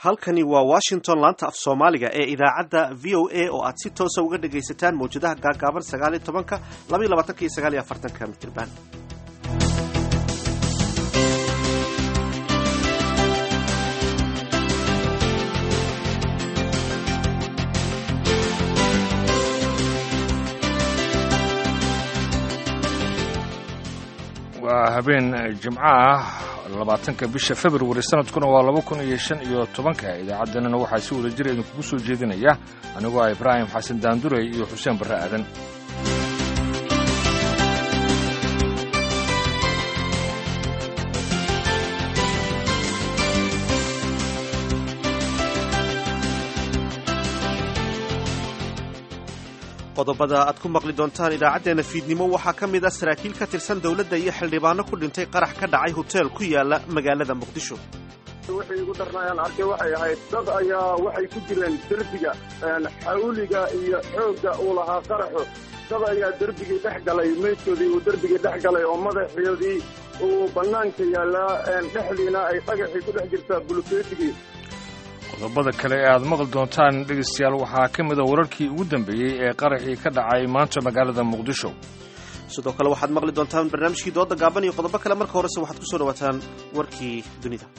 halkani waa washington laanta af soomaaliga ee idaacadda v o a oo aad si toosa uga dhagaysataan mawjadaha gaagaaban sagaaliyo tobanka labaiyo labaatanka iyo sagaaliyo afartanka mitirban waa habeen jimco ah labaatanka bisha februari sanadkuna waa laba kun iyo shan iyo tobanka idaacadanana waxaa si wada jira idinkugu soo jeedinaya anigoo ah ibraahim xasan daandurey iyo xuseen barre aadan qodobada aad ku maqli doontaan idaacaddeenna fiidnimo waxaa ka mid ah saraakiil ka tirsan dowladda iyo xildhibaano ku dhintay qarax ka dhacay hoteel ku yaala magaalada muqdisho wixii igu darnaayaan arkay waxay ahayd dad ayaa waxay ku jireen derbiga xawliga iyo xoogga uu lahaa qaraxu dad ayaa derbigii dhex galay meydkoodii uu derbigii dhex galay oo madaxoodii uu bannaanka yaallaa dhexdiina ay dhagaxii ku dhex jirtaa bulufeetigii qodobada kale ee aad maqli doontaan dhegaystayaal waxaa ka mid a wararkii ugu dambeeyey ee qaraxii ka dhacay maanta magaalada muqdisho sidoo kale waxaad maqli doontaan barnaamijkii dooda gaaban iyo qodobo kale marka horese waxaad ku soo dhawaataan warkii dunida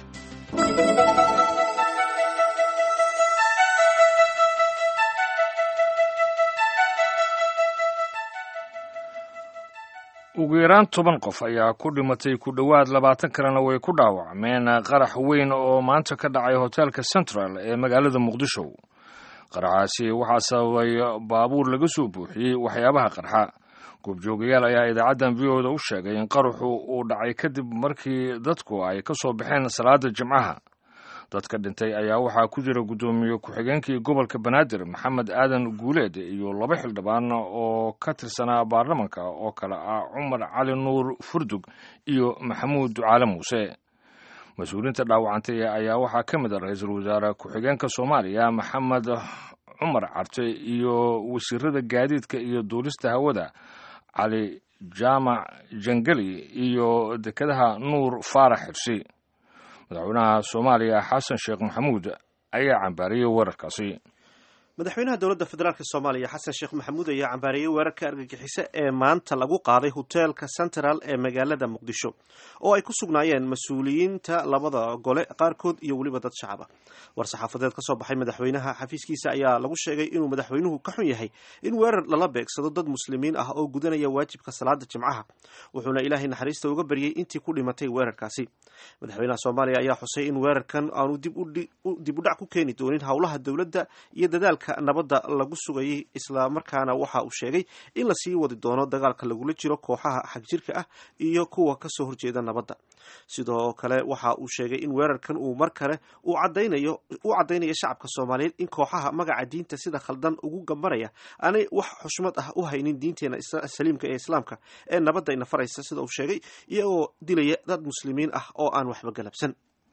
ugu yaraan toban qof ayaa ku dhimatay ku dhowaad labaatan kalena way ku dhaawacmeen qarax weyn oo maanta ka dhacay hoteelka central ee magaalada muqdisho qaraxaasi waxaa sababay baabuur laga soo buuxiyey waxyaabaha qarxa goobjoogayaal ayaa idaacaddan v o da u sheegay in qaraxu uu dhacay kadib markii dadku ay ka soo baxeen salaada jimcaha dadka dhintay ayaa waxaa ku jira guddoomiye ku-xigeenkii gobolka banaadir maxamed aadan guuleed iyo laba xildhibaan oo ka tirsanaa baarlamanka oo kale ah cumar cali nuur furdug iyo maxamuud ducaale muuse mas-uuliyiinta dhaawacantay ayaa waxaa ka mid a ra-iisul wasaare ku-xigeenka soomaaliya maxamed cumar carte iyo wasiirada gaadiidka iyo duulista hawada cali jaamac jangeli iyo dekedaha nuur faarax xirsi madaxweynaha soomaaliya xasan sheekh maxamuud ayaa cambaariyey weerarkaasi madaxweynaha dowladda federaalk soomaaliya xasan sheekh maxamuud ayaa cambaariyey weerarka argagixiso ee maanta lagu qaaday hoteelka central ee magaalada muqdisho oo ay ku sugnaayeen mas-uuliyiinta labada gole qaarkood iyo weliba dad shacab ah war-saxaafadeed ka soo baxay madaxweynaha xafiiskiisa ayaa lagu sheegay inuu madaxweynuhu ka xun yahay in weerar lala beegsado dad muslimiin ah oo gudanaya waajibka salaada jimcaha wuxuuna ilaahay naxariista uga baryey intii ku dhimatay weerarkaasi madaxweynaha soomaaliya ayaa xusay in weerarkan aanu dib u dhac ku keeni doonin howlaha dowladda iyo dadaalka nabadda lagu sugayay islamarkaana waxa uu sheegay in lasii wadi doono dagaalka lagula jiro kooxaha xagjirka ah iyo kuwa kasoo horjeeda nabadda sidoo kale waxa uu sheegay in weerarkan uu mar kale u cadaynayo u caddaynayo shacabka soomaaliyeed in kooxaha magaca diinta sida khaldan ugu gambaraya aanay wax xushmad ah u haynin diinteena saliimka ee islaamka ee nabadda ina faraysa sida uu sheegay iyagoo dilaya dad muslimiin ah oo aan waxba galabsan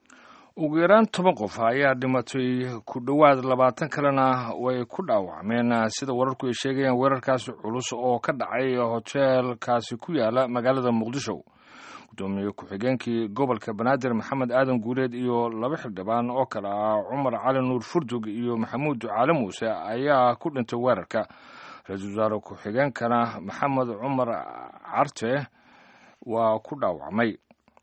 ugu yaraan toban qof ayaa dhimatay ku dhowaad labaatan kalena way ku dhaawacmeen sida wararku ay sheegayaan weerarkaasi culus oo ka dhacay hoteelkaasi ku yaala magaalada muqdisho gudoomiye ku-xigeenkii gobolka banaadir maxamed aadan guuleed iyo laba xildhibaan oo kale ah cumar cali nuur furdug iyo maxamuud ducaale muuse ayaa ku dhintay weerarka ra-iisul wasaare ku-xigeenkana maxamed cumar carte waa ku dhaawacmay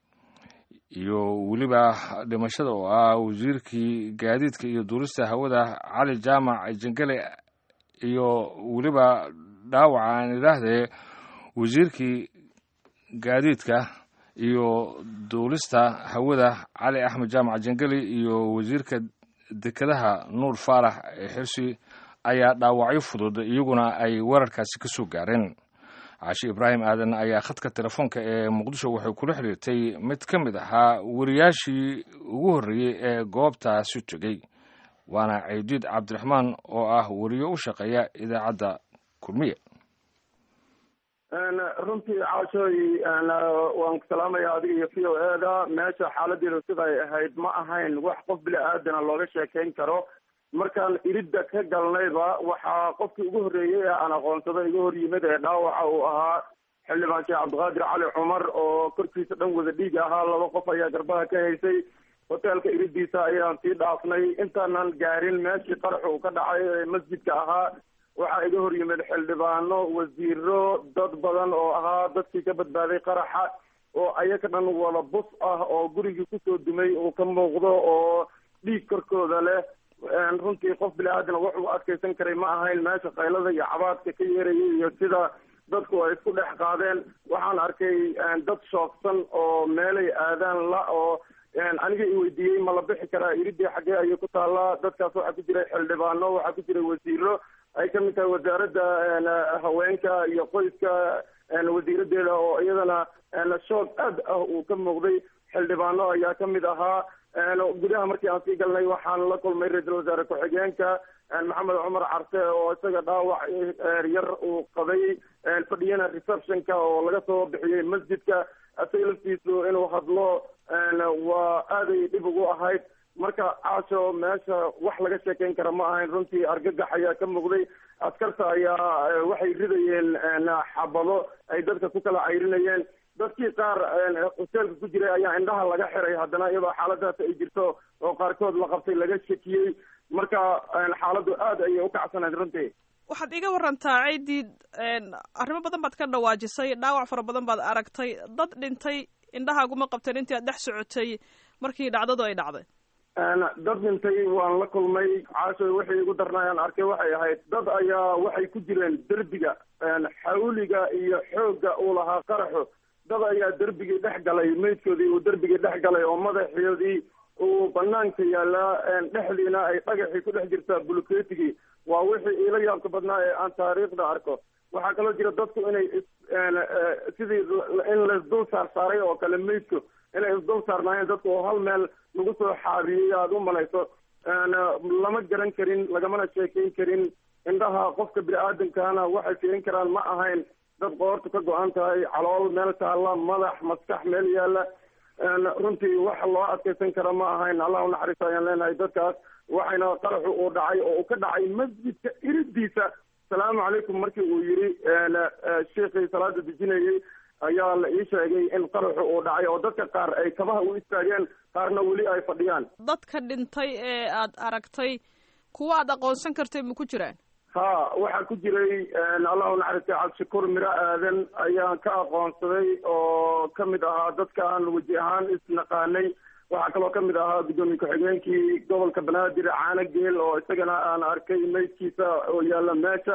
iyo weliba dhimashada oo ah wasiirkii gaadiidka iyo duulista hawada cali jaamac jangale iyo weliba dhaawaca aan idhaahdee wasiirkii gaadiidka iyo duulista hawada cali axmed jaamac jangeli iyo wasiirka dekedaha nuur faarax xirsi ayaa dhaawacyo fudud iyaguna ay weerarkaasi ka soo gaareen caashi ibraahim aadan ayaa khadka telefoonka ee muqdisho waxay kula xiriirtay mid ka mid ahaa wariyaashii ugu horreeyey ee goobtaasi tegey waana caydiid cabdiraxmaan oo ah wariyo u shaqeeya idaacadda kulmiye runtii caashooy waan ku salaamaya adiga iyo v o e da meesha xaaladeedu siday ahayd ma ahayn wax qof bili aadana looga sheekayn karo markaan iridda ka galnayba waxaa qofkii ugu horreeyey ee aan aqoonsada iga hor yimid ee dhaawaca uu ahaa xildhibaan sheekh cabdiqaadir cali cumar oo korkiisa dhan wada dhiig ahaa laba qof ayaa garbaha ka haysay hoteelka iridiisa ayaan sii dhaafnay intaanan gaarin meeshii qarax uu ka dhacay ee masjidka ahaa waxaa iga hor yimid xildhibaano wasiiro dad badan oo ahaa dadkii ka badbaaday qaraxa oo ayaga dhan wada bus ah oo gurigii kusoo dumay uu ka muuqdo oo dhiig korkooda leh runtii qof bili-aadana wax uu adkaysan karay ma ahayn meesha qaylada iyo cabaadka ka yeerayay iyo sida dadku ay isku dhex qaadeen waxaan arkay dad shoogsan oo meelay aadaan la oo aniga i weydiiyey ma la bixi karaa iridii xaggee ayay ku taallaa dadkaas waxaa ku jiray xildhibaano waxaa ku jiray wasiiro ay ka mid tahay wasaaradda haweenka iyo qoyska wasiiradeeda oo iyadana shoog aad ah uu ka muuqday xildhibaano ayaa ka mid ahaa gudaha markii aan sii galnay waxaan la kulmay ra-iisul wasaare ku-xigeenka maxamed cumar carte oo isaga dhaawac yar uu qabay fadhiyana receptionka oo laga soo bixiyey masjidka isaga laftiisu inuu hadlo waa aaday dhib ugu ahayd marka caasho meesha wax laga sheekeyn kara ma ahayn runtii argagax ayaa ka muuqday askarta ayaa waxay ridayeen xabado ay dadka ku kala cayrinayeen dadkii qaar hoteelka ku jiray ayaa indhaha laga xiray haddana iyadoo xaaladaas ay jirto oo qaarkood la qabtay laga shakiyey marka xaaladdu aad ayay ukacsanayd runtii waxaad iga warantaa ciidii arrimo badan baad ka dhawaajisay dhaawac fara badan baad aragtay dad dhintay indhahaaguma qabteen intii aad dhex socotay markii dhacdadu ay dhacday dad dhintay waan la kulmay caashoy waxay igu darnaayaan arkay waxay ahayd dad ayaa waxay ku jireen derbiga xawliga iyo xoogga uu lahaa qaraxo dad ayaa derbigii dhex galay meydkoodii uu derbigii dhex galay oo madaxoodii uu banaanka yaalaa dhexdiina ay dhagaxii ku dhex jirtaa bulkeetigii waa wixii iila yaabka badnaa ee aan taariikhda arko waxaa kaloo jira dadku inay sidii in laisdul saar saaray oo kale meydku inay isdul saarnaayeen dadku oo hal meel lagu soo xaabiyey aada u malayso lama garan karin lagamana sheekeyn karin indhaha qofka bini-aadamkana waxay fiirin karaan ma ahayn dad qoortu ka go-an tahay calool meel taalla madax maskax meel yaalla runtii wax loo adkaysan kara ma ahayn allah unaxariista ayaan leenahay dadkaas waxayna qaraxu uu dhacay oo uu ka dhacay masjidka iridiisa asalaamu calaykum markii uu yiri sheikii salaada dejinayay ayaa la ii sheegay in qaraxu uu dhacay oo dadka qaar ay kabaha u istaageen qaarna weli ay fadhiyaan dadka dhintay ee aad aragtay kuwa aad aqoonsan kartay ma ku jiraan ha waxaa ku jiray allahu naxariistay cabdishakuur miro aadan ayaan ka aqoonsaday oo kamid ahaa dadka aan weji ahaan isnaqaanay waxaa kaloo kamid ahaa guddoomiye ku-xigeenkii gobolka banaadir caano geel oo isagana aan arkay meydkiisa oo yaalla meesha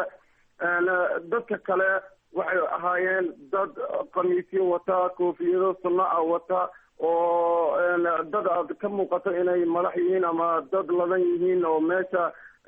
dadka kale waxay ahaayeen dad khamiisyo wata koofiyado sunno ah wata oo dad aad ka muuqato inay madax yihiin ama dad ladan yihiin oo meesha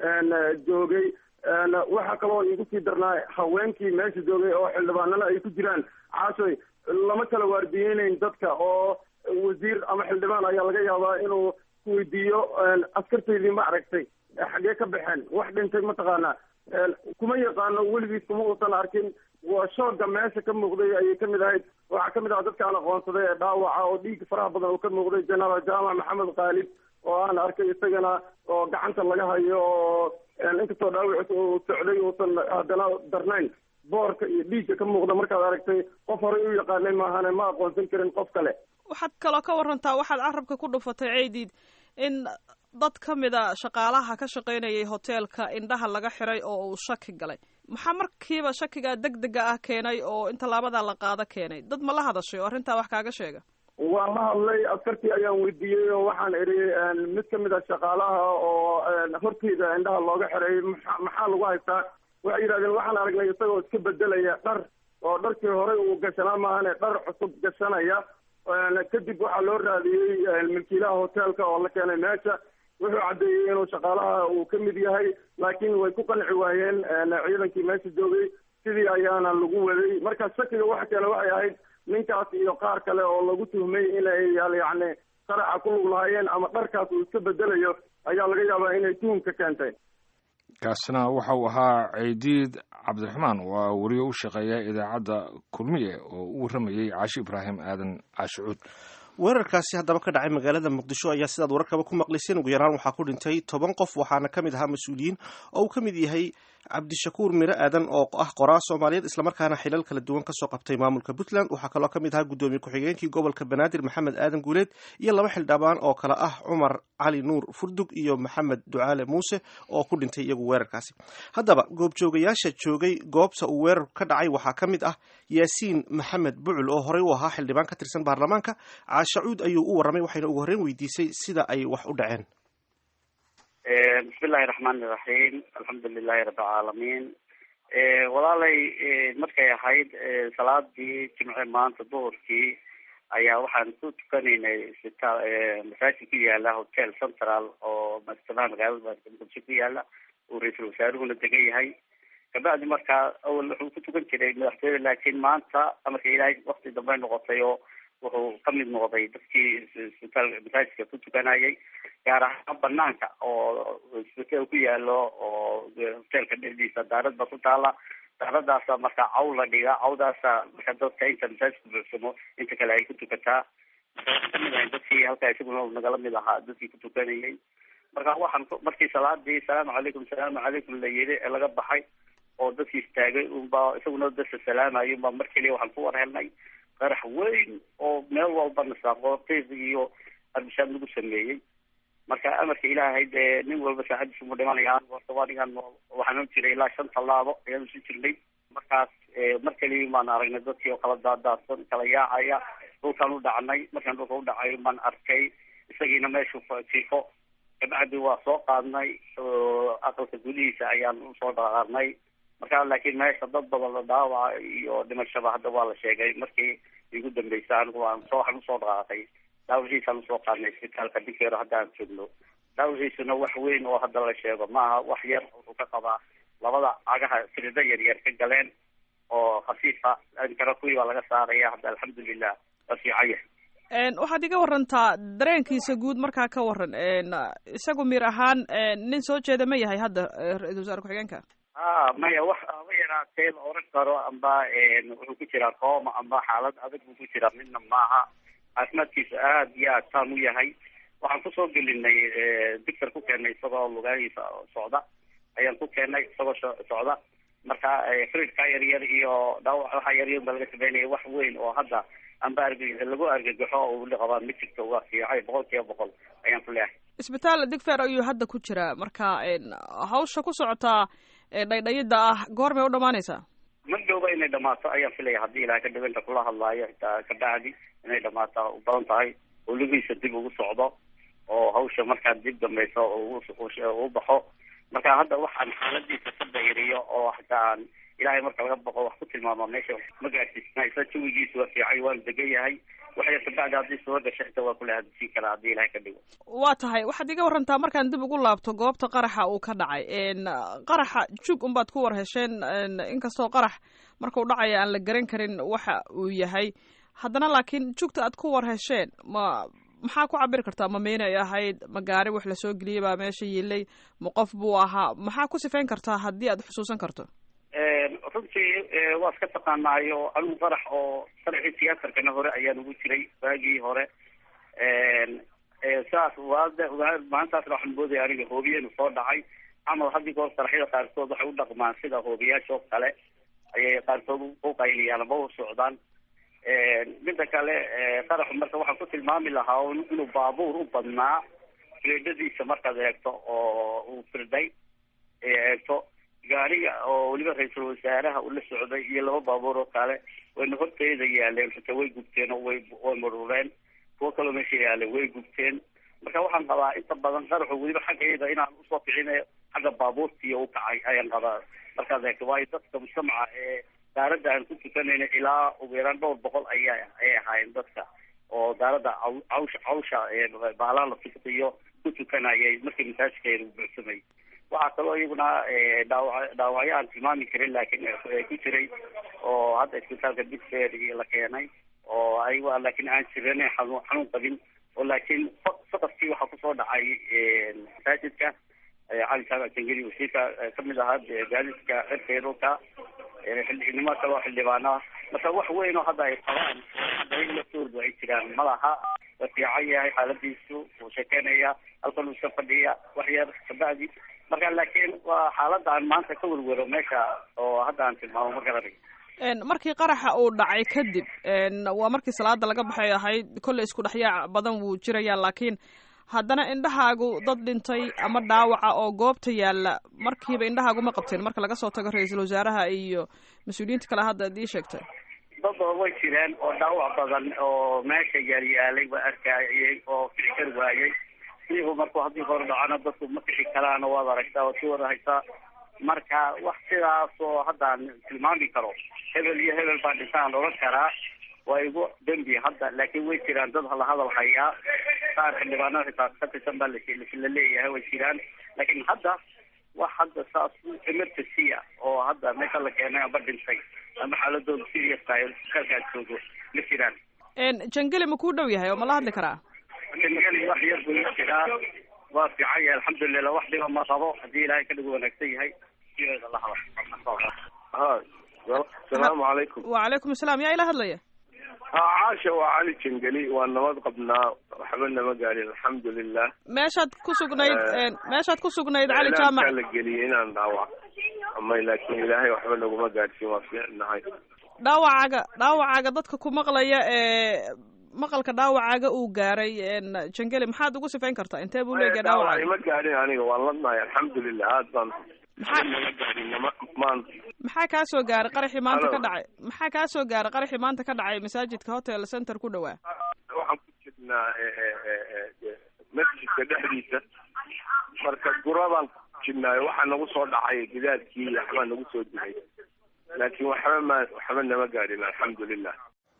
joogay waxaa kaloo igu sii darnaa haweenkii meesha joogay oo xildhibaanana ay ku jiraan caashoy lama kala waardiyeyneyn dadka oo wasiir ama xildhibaan ayaa laga yaabaa inuu kuweydiiyo askartaydii ma aragtay xaggee ka baxeen wax dhintay mataqaanaa kuma yaqaano weligiis kuma uusan arkin waa shooga meesha ka muuqday ayay kamid ahayd waxaa kamid aha dadka aan aqoonsaday ee dhaawaca oo dhiig faraha badan uu ka muuqday genaraal jaamac maxamed khaalid oo aan arkay isagana oo gacanta laga hayo oo inkastoo dhaawaciis uu socday uusan haddana darnayn boorka iyo dhiigga ka muuqda markaad aragtay qof horey u yaqaanay maahane ma aqoonsan karin qof kale waxaad kaloo ka warantaa waxaad carabka ku dhufatay ceydiid in dad ka mida shaqaalaha ka shaqaynayay hoteelka indhaha laga xiray oo uu shaki galay maxaa markiiba shakigaa deg dega ah keenay oo in tallaabadaa la qaado keenay dad ma la hadashay oo arrintaa wax kaaga sheega waan la hadlay askartii ayaan weydiiyey oo waxaan idhi mid kamid a shaqaalaha oo horteyda indhaha looga xiray maa maxaa lagu haystaa waxay yidhahdeen waxaan aragnay isagoo iska bedelaya dhar oo dharkii horey uu gashanaa maahane dhar cusub gashanaya kadib waxaa loo raadiyey milkiilaha hoteelka oo la keenay meesha wuxuu caddeeyey inuu shaqaalaha uu ka mid yahay laakiin way ku qanci waayeen ciidankii meesha joogay sidii ayaana lagu waday marka shakiga waxa keene waxay ahayd ninkaas iyo qaar kale oo lagu tuhmay inay yacni qaraxa ku lug lahaayeen ama dharkaas uu iska bedelayo ayaa laga yaabaa inay tuhumka keentay kaasina waxa uu ahaa ceydiid cabdiraxmaan waa weriye u shaqeeya idaacadda kulmiye oo u warramayey caashi ibraahim aadan caashicuud weerarkaasi haddaba ka dhacay magaalada muqdisho ayaa sidaad wararkaba ku maqlayseen ugu yaraan waxaa ku dhintay toban qof waxaana ka mid ahaa mas-uuliyiin oo uu ka mid yahay cabdishakuur miro aadan oo ah qoraa soomaaliyeed islamarkaana xilal kala duwan kasoo qabtay maamulka puntland waxaa kaloo ka mid ahaa guddoomiye ku-xigeenkii gobolka banaadir maxamed aadan guuleed iyo laba xildhibaan oo kale ah cumar cali nuur furdug iyo maxamed ducaale muuse oo ku dhintay iyagu weerarkaasi haddaba goobjoogayaasha joogay goobta uu weerarku ka dhacay waxaa ka mid ah yaasiin maxamed bucul oo horey u ahaa xildhibaan ka tirsan baarlamaanka caashacuud ayuu u warramay waxayna ugu horreyn weydiisay sida ay wax u dhaceen bismillahi raxmaani raxiim alxamdu lilahi rabbilcaalamiin walaalay markay ahayd salaadii jimce maanta duhurkii ayaa waxaan ku tukanaynay isbitaal masaajid ku yaala hotel central oo madaxtoonaha magaalada muqdisho ku yaala uu ra-iisul wasaaruhuna degan yahay kabacdi markaa awal wuxuu ku tukan jiray madaxtooyada laakiin maanta amarka ilaahay wakti dambe noqotay oo wuxuu kamid noqday dadkii isbitaal masaajidka ku tukanayay gaar ahaan banaanka oo isbitaal ku yaalo oo hotelka dhexdiisa daarad ba ku taala daaradaasa marka caw la dhiga cawdaasa marka dadka inta masaajidka buuxsamo inta kale ay ku tukataa kamid ahay dadkii halkaa isaguna nagala mid ahaa dadkii ku tukanayay marka waxaan markii salaadii salaamu calaykum salaamu calaykum la yiri ee laga baxay oo dadkii istaagay unba isaguna dadka salaamayo unba mar keliya waxaan ku war helnay qarax weyn oo meel walba nasaaqootiis iyo arbishaad lagu sameeyey marka amarka ilaahay dee nin walba saacadiisu mu dhimanaya horta waa ningan waxaan u jiray ilaa shan tallaabo ayaan usu jirnay markaas mar kaliya baan aragnay dadkii oo kala daadaadsan kala yaacaya dhulkaan u dhacnay markaan dhulka u dhacay baan arkay isagiina meeshu jiifo kabacdi waa soo qaadnay aqalka gudihiisa ayaan usoo dhaqaaqnay marka laakiin meesha dad badan la dhaawaca iyo dhimashaba hadda waa la sheegay markii igu dambeysa anigu waan soo waxaan usoo dhaqaaqay dhaawaciisaan usoo qaadnay isbitaalka dikeero hadda aan joogno dhaawaciisuna wax weyn oo hadda la sheego maaha wax yar wuxuu ka qabaa labada cagaha sirida yar yar ka galeen oo khafiifa inkana kuwii baa laga saaraya hadda alxamdulilah waa fiican yahay waxaad iga warantaa dareenkiisa guud markaa ka waran isagu mir ahaan nin soo jeeda ma yahay hadda ra-isul wasaare ku-xigeenka a maya wax aba yaraatee la oran karo amba wuxuu ku jiraa kooma amba xaalad adag buu ku jiraa midna maaha caafimaadkiisa aad iyo aad taan u yahay waxaan kusoo gelinay dictor ku keenay isagoo lugahiisa socda ayaan ku keenay isagoo socda marka fridka yar yar iyo dhaawac waxa yar yar ba laga sameynaya wax weyn oo hadda amba arg lagu argagaxo oo uli qabaa ma jirto waa fiicay boqol kiiba boqol ayaan ku leehay isbitaal digfer ayuu hadda ku jiraa marka hawsha ku socotaa dhaydhayida ah goormay u dhamaanaysaa ma dhowba inay dhamaato ayaan filaya haddii ilahay ka dhawinta kula hadlaayo xitaa kabacdi inay dhamaato u badan tahay oo lugihiisa dib ugu socdo oo hawsha markaa dib dambayso u baxo marka hadda waxaan xaaladiisa ka dayriyo oo xitaa aan ilahay marka laga baqo wax ku tilmaamo meesha ma gaadsiisna isla jawigiisa waa fiicay waanu degan yahay waxay kabacdi haddii soo gasho xitaa waa kula hadisiin karaa haddii ilahay ka dhigo waa tahay waxaad iga warantaa markaan dib ugu laabto goobta qaraxa uu ka dhacay qaraxa jug unbaad ku war hesheen inkastoo qarax markau dhacaya aan la garan karin waxa uu yahay haddana laakiin jugta aad ku war hesheen ma maxaa ku cabiri kartaa ma meynay ahayd ma gaari wax lasoo geliyay baa meesha yiilay ma qof buu ahaa maxaa ku sifayn kartaa haddii aad xusuusan karto runtii waa iska taqaanaayo anigu qarax oo qaraxii tiyaatarkana hore ayaan ugu jiray waagii hore saas waada maalintaasna waxaan moodaya aniga hoobiyenu soo dhacay camal haddii goor qaraxyada qaarkood waxay u dhaqmaan sida hoobiyaasha oo kale ayay qaarkood u qayliyaan ama u socdaan midda kale qaraxu marka waxaan ku tilmaami lahaa inuu baabuur u badnaa firdadiisa markaad eegto oo uu firday eegto gaariga oo weliba ra-iisul wasaaraha uu la socday iyo laba baabuur oo kale wayna horteeda yaaleen xitaa way gubteen oo way way marureen kuwo kaloo meesha yaaleen way gubteen marka waxaan qabaa inta badan qaraxu weliba xaggayda inaan usoo kicinayo xagga baabuurtiiyo u kacay ayaan qabaa markaad eegto waayo dadka mujtamaca ee daaradda aan ku tukanayna ilaa ugu yaraan dhowr boqol aya ayay ahaayeen dadka oo daaradda cawsha cawsha baalaha la fiktiyo ku tukanayay markii masaajidkeeda u buuxsamay waxaa kaloo iyaguna dhaawac dhaawacyo aan tilmaami karin laakiin ku jiray oo hadda isbitaalka digfer iyo la keenay oo ayaga laakiin aan jiran xanuun xanuun qabin oo laakiin saqafkii waxaa kusoo dhacay masaajidka cali jaamac jangeli wasiirka kamid ahaa gaadiska cirkeeruka xildhibnimo kaloo xildhibaana marka wax weyn oo hadda ay qabaan hadda in laftoodu ay jiraan malaha waa fiican yahay xaaladiisu wuu sheekeynaya halkan uu iska fadhiya wax yar kabacdi marka laakiin waa xaaladda aan maanta ka werwero meesha oo hadda aan tilmaamo ma garanayo markii qaraxa uu dhacay kadib waa markii salaada laga baxay ahayd kolley isku dhexyaac badan wuu jirayaa laakiin haddana indhahaagu dad dhintay ama dhaawaca oo goobta yaalla markiiba indhahaagu ma qabteen marka laga soo tago ra-iisul wasaaraha iyo mas-uuliyiinta kale hadda ad ii sheegtay dad oo way jireen oo dhaawac badan oo meesha yaalyaalay ba arkayay oo kici kari waayay iyagu markuu haddii hore dhacana dadku ma kici karaana waad aragtaa oo si wada haysaa marka wax sidaas oo haddaan tilmaami karo hebel iyo hebel baa dhintaan oran karaa waa igu dembi hadda laakiin way jiraan dad la hadal hayaa qaar xildhibaanada xitaa ka tirsan baa la leeyahay way jiraan laakiin hadda wax hadda saas emergency ah oo hadda meesha la keenay aba dhintay ama xaaladooda serious tahay kalkaad joogo ma jiraan jangeli ma kuu dhow yahay oo ma la hadli karaa jangeli wax yar buu la jiraa waa fiican yahay alxamdulilah wax dhiba ma qabo haddii ilaahay ka dhigu wanaagsan yahay sideeda la hadal ha asalaamu calaykum wacalaykum asalaam yaa ila hadlaya caasha waa cali jangeli waa nabad qabnaa waxba nama gaadhin alxamdulilah meeshaad ku sugnayd meeshaad ku sugnayd cali jaamac la geliyay inaan dhaawac amay laakiin ilaahay waxba naguma gaadhsiin waa fiicnahay dhaawacaaga dhaawacaaga dadka ku maqlaya ee maqalka dhaawacaaga uu gaaray jangeli maxaad ugu sifayn kartaa intee buu leeyahay dhaawacaaga ma gaadhin aniga waan ladnahay alxamdulilah aad baan nama gaadhin nama maan maxaa kaa soo gaaray qaraxii maanta ka dhacay maxaa kaa soo gaaray qaraxii maanta ka dhacay masaajidka hotel center ku dhawaa waxaan ku jirnaa masjidka dhexdiisa marka guradaan ku jirnaayo waxaa nagu soo dhacay gidaadkii waxbaa nagu soo dilay laakiin waxba ma waxba nama gaadhin alxamdulilah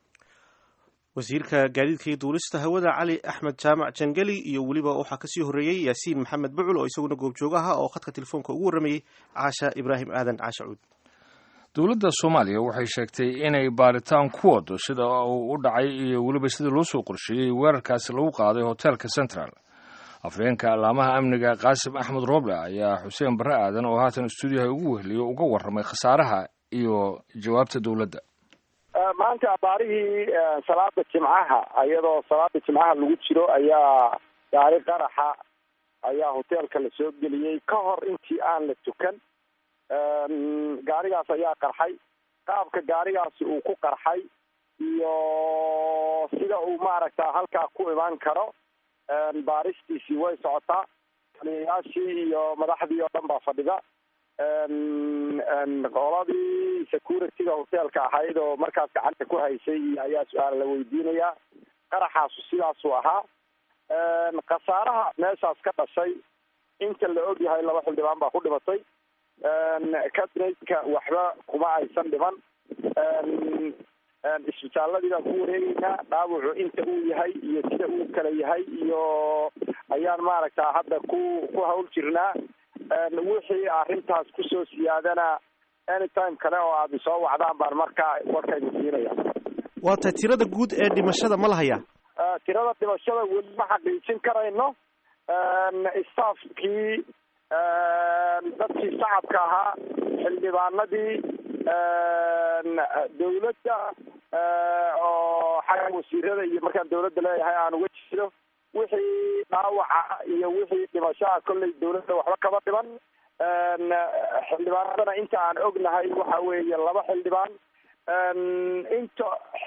wasiirka gaadiidka iyo duulista hawada cali axmed jaamac jangeli iyo weliba waxaa kasii horreeyey yaasiin maxamed bucul oo isaguna goobjoog aha oo khadka telefoonka ugu warramayey caasha ibraahim aadan caasha cuud dowladda soomaaliya waxay sheegtay inay baaritaan ku wado sida uu u dhacay iyo weliba sida loo soo qorsheeyey weerarkaasi lagu qaaday hotelka central afhayeenka allaamaha amniga qaasim axmed rooble ayaa xuseen barre aadan oo haatan stuudiyaha ugu weheliyo uga warramay khasaaraha iyo jawaabta dowladda maanta abaarihii salaada jimcaha iyadoo salaada jimcaha lagu jiro ayaa gaari qaraxa ayaa hoteelka la soo geliyey ka hor intii aan la tukan gaarigaas ayaa qarxay qaabka gaarigaasi uu ku qarxay iyo sida uu maaragta halkaa ku imaan karo baaristiisii way socotaa taliyayaashii iyo madaxdii oo dhan baa fadhida qoladii securityga hoteelka ahayd oo markaas gacanta ku haysay ayaa su-aal la weydiinayaa qaraxaasu sidaasuu ahaa khasaaraha meeshaas ka dhashay inta la og yahay laba xildhibaan baa ku dhimatay cabinetka waxba kuma aysan dhiman isbitaaladii baan ku wareegeynaa dhaawacu inta uu yahay iyo sida uu kala yahay iyo ayaan maaragta hadda ku ku hawl jirnaa wixii arrintaas kusoo siyaadana anytime kale oo aad isoo wacdaan baan markaa warkaynu siinaya waa tahay tirada guud ee dhimashada ma lahayaa tirada dhimashada weli ma xaqiijin karayno staafkii dadkii shacabka ahaa xildhibaanadii dawladda oo xagga wasiirada iyo markaan dawladda leeyahay aan uga jeedo wixii dhaawaca iyo wixii dhimashaha kolley dawladda waxba kama dhiban xildhibaanadana inta aan ognahay waxa weeye laba xildhibaan inta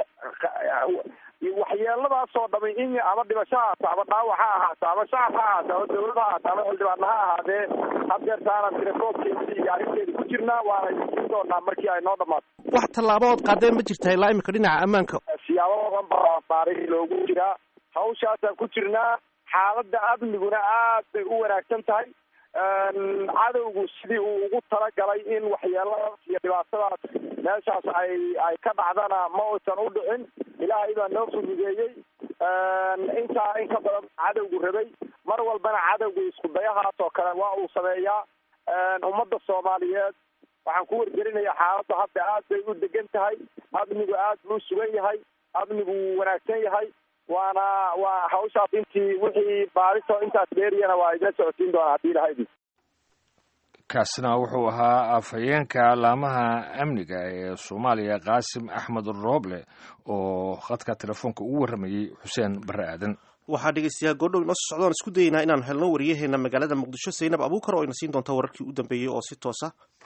waxyeeladaas oo dhami in ama dhimasho ha ahaato ama dhaawac ha ahaato ama shacab ha ahaato ama dawlad ha ahaato ama xildhibaanna ha ahaadee hadeertaanaan telefoonkeedii iyo arrinteedi ku jirnaa waana idiin doonaa markii ay noo dhamaato wax tallaabo ood qaadeen ma jirtaa ilaa imika dhinaca ammaanka siyaabo badan baa baari loogu jiraa hawshaasaan ku jirnaa xaaladda amniguna aad bay u wanaagsan tahay cadowgu sidii uu ugu talagalay in waxyeeladaas iyo dhibaatadaas meeshaas ay ay ka dhacdana ma uusan u dhicin ilaahay baa noo fududeeyey intaa in ka badan cadowgu rabay mar walbana cadowgu isku dayahaas oo kale waa uu sameeyaa ummadda soomaaliyeed waxaan ku wargelinayaa xaaladda hadda aad bay u degan tahay amnigu aad buu sugan yahay amnigu wuu wanaagsan yahay waana waa hawshaas intii wixii baariso intaas dheeriyana waa idila socodsiin doonaa haddii ilahayd kaasina wuxuu ahaa afhayeenka laamaha amniga ee soomaaliya qaasim axmed rooble oo khadka telefoonka ugu warramayey xuseen barre aadan waxaa dhegeystayaa goordhow inoo soo socdoon isku dayeynaa inaanu helno wariyaheena magaalada muqdisho saynab abuukar oo ina siin doonta wararkii u dambeeyey oo si toosa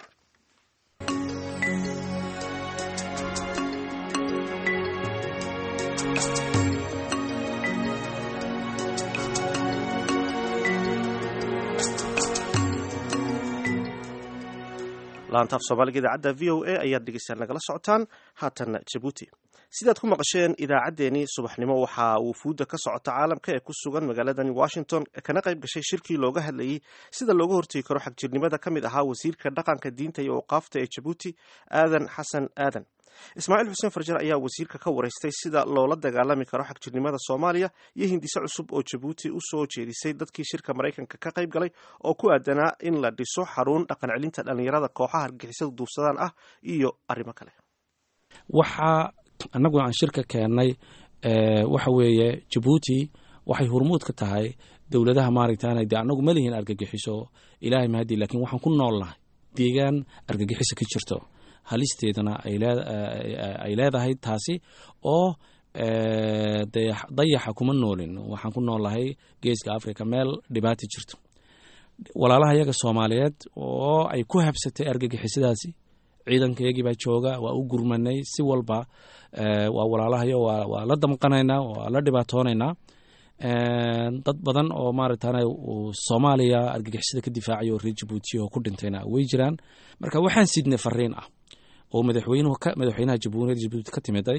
laantaaf soomaaliga idaacadda v o a ayaad dhegeystayaal nagala socotaan haatan jabuuti sidaad ku maqasheen idaacaddeenii subaxnimo waxaa wufuudda ka socota caalamka ee ku sugan magaaladani washington kana qayb gashay shirkii looga hadlayey sida looga hortegi karo xagjirnimada ka mid ahaa wasiirka dhaqanka diinta iyo awqaafta ee jabuuti aadan xasan aadan ismaaciil xuseen farjar ayaa wasiirka ka wareystay sida loola dagaalami karo xagjirnimada soomaaliya iyo hindise cusub oo jabuuti u soo jeedisay dadkii shirka maraykanka ka qayb galay oo ku aadanaa in la dhiso xarun dhaqan celinta dhallinyarada kooxaha argixisada duufsadaan ah iyo arrimo kale waxaa annagu aan shirka keennay waxa weeye jabuuti waxay hormuud ka tahay dowladaha maaragtaan de annagu ma lihin argagixiso ilaahay mahadi lakiin waxaan ku noolnahay deegaan argagixiso ka jirto halisteeduna ay leedahay taasi oo dayaxa kuma noolin waxaan ku noolnahay geeska africa meel dhibaata jirto walaalaha yaga soomaaliyeed oo ay ku habsatay argagixisadaasi ciidankayagii baa jooga waa u gurmanay si walba waa walaalahayo waa la damqanaynaa waa la dhibaatoonaynaa dad badan oo maaragtaan soomaaliya argagixisada ka difaacaya oo reer jabuutiya oo ku dhintayna way jiraan marka waxaan sidnay fariin ah oo madaxweynuhu madaxweynaha jamhuuriyadda jabuuti ka timiday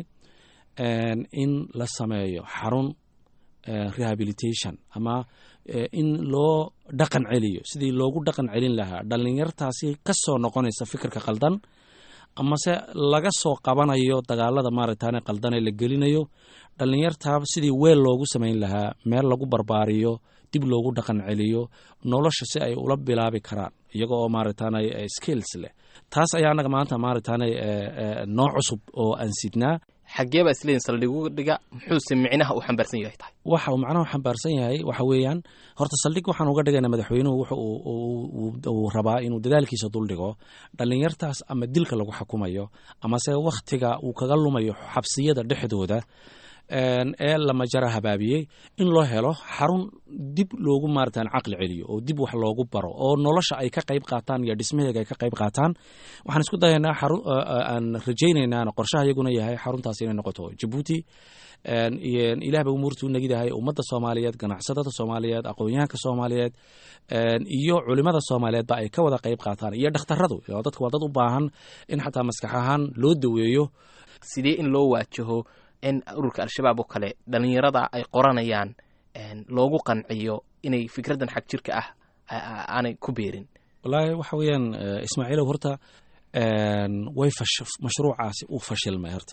in la sameeyo xarun rehabilitation ama in loo dhaqan celiyo sidii loogu dhaqan celin lahaa dhallinyartaasi ka soo noqonaysa fikirka qaldan amase laga soo qabanayo dagaalada maaragtaan qaldanee la gelinayo dhallinyartaa sidii weel loogu samayn lahaa meel lagu barbaariyo dib loogu dhaqan celiyo nolosha si ay ula bilaabi karaan iyaga oo maaragtaan skills leh taas ayaa annaga maanta maaragtaan nooc cusub oo aan sidnaa xaggee baa isleeyihin saldhigu dhiga muxuuse micnaha uu xambaarsan yahay tahay waxa uu macnaha xambaarsan yahay waxa weeyaan horta saldhig waxaan uga dhigaynaa madaxweynuhu wuxa uu rabaa inuu dadaalkiisa duldhigo dhallinyartaas ama dilka lagu xukumayo amase wakhtiga uu kaga lumayo xabsiyada dhexdooda ee lamajara habaabiyey in loo helo xarun dib loogu maaratan caqli celiyo oo dib wax loogu baro oo nolosha ay ka qayb qaataan iyo dhismaheega ay ka qayb qaataan waxaan isku dayaynaa aan rajaynaynaan qorshaha iyaguna yahay xaruntaas inay noqoto jabuuti ilaah ba umuurta u negidahay ummadda soomaaliyeed ganacsatada soomaaliyeed aqoon-yahanka soomaaliyeed iyo culimada soomaaliyeed ba ay ka wada qayb qaataan iyo dhakhtaradu dadka waa dad u baahan in xataa maskax ahaan loo daweeyo sidee in loo waajaho in ururka al-shabaab oo kale dhallinyarada ay qoranayaan loogu qanciyo inay fikraddan xag jirka ah aanay ku beerin wallaahi waxa weeyaan ismaaciilow horta way mashruucaasi uu fashilmay horta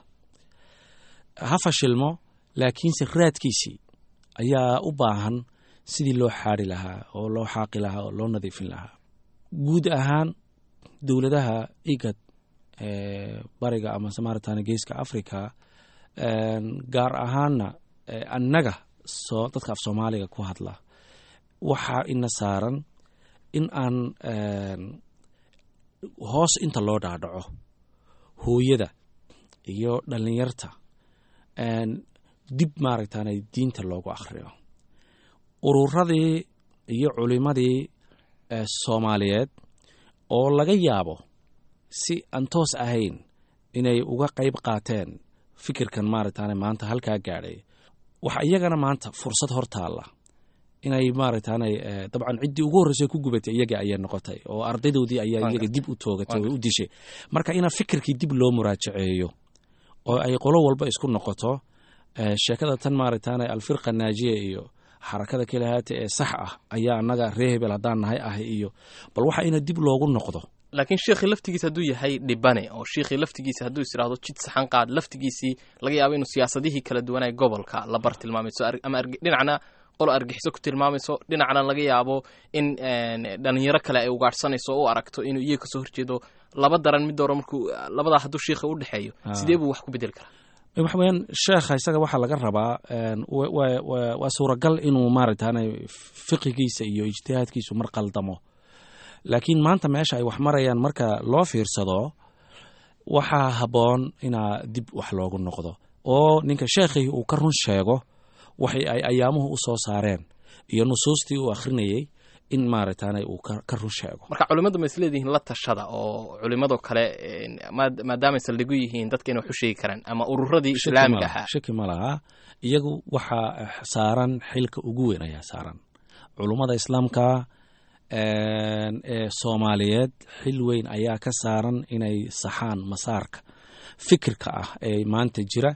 ha fashilmo laakiinse raadkiisii ayaa u baahan sidii loo xaari lahaa oo loo xaaqi lahaa oo loo nadiifin lahaa guud ahaan dowladaha igad bariga amase maaratan geeska africa gaar ahaanna annaga soo dadka af soomaaliga ku hadla waxaa ina saaran in aan hoos inta loo dhaadhaco hooyada iyo dhallinyarta dib maaragtaan diinta loogu akhriyo ururadii iyo culimadii soomaaliyeed oo laga yaabo si aan toos ahayn inay uga qayb qaateen fikirkan maaragtaan maanta halkaa gaadhay waxa iyagana maanta fursad hor taalla inay maaragtaan dabcan ciddii ugu horreysay ku gubatay iyaga ayay noqotay oo ardaydoodii ayaa iyaga dib u toogatay oo u dishay marka ina fikirkii dib loo muraajaceeyo oo ay qolo walba isku noqoto sheekada tan maaragtaan alfirqa naajiya iyo xarakada kelihaata ee sax ah ayaa annaga ree hebel haddaan nahay ah iyo bal waxa ina dib loogu noqdo laakiin sheekhii laftigiisa hadduu yahay dhibane oo sheekhii laftigiisa hadduu is idhaahdo jid saxan qaad laftigiisii laga yaabo inuu siyaasadihii kala duwanay gobolka la bar tilmaamayso ama dhinacna qolo argixiso ku tilmaamayso dhinacna laga yaabo in dhalinyaro kale ay ugaadhsanayso o u aragto inuu iyaga kasoo horjeedo laba daran mid hore markuu labadaa hadduu sheikha u dhexeeyo sidee buu wax ku bedeli karaa waxa weyaan sheekha isaga waxaa laga rabaa waa suuragal inuu maaragtaan fiqigiisa iyo ijtihaadkiisu mar qaldamo laakiin maanta meesha ay wax marayaan marka loo fiirsado waxaa habboon inaa dib wax loogu noqdo oo ninka sheekhii uu ka run sheego waxay ay ayaamuhu u soo saareen iyo nusuustii uu akhrinayey in maaragtaana uu ka run sheego marka culimmadu ma isleedihiin la tashada oo culimmadoo kale maadaamay saldhigu yihiin dadka inay wax u sheegi karaan ama ururadii islaamiga ahaa shaki ma laha iyagu waxaa saaran xilka ugu weyn ayaa saaran culummada islaamka ee soomaaliyeed xil weyn ayaa ka saaran inay saxaan masaarka fikirka ah ee maanta jira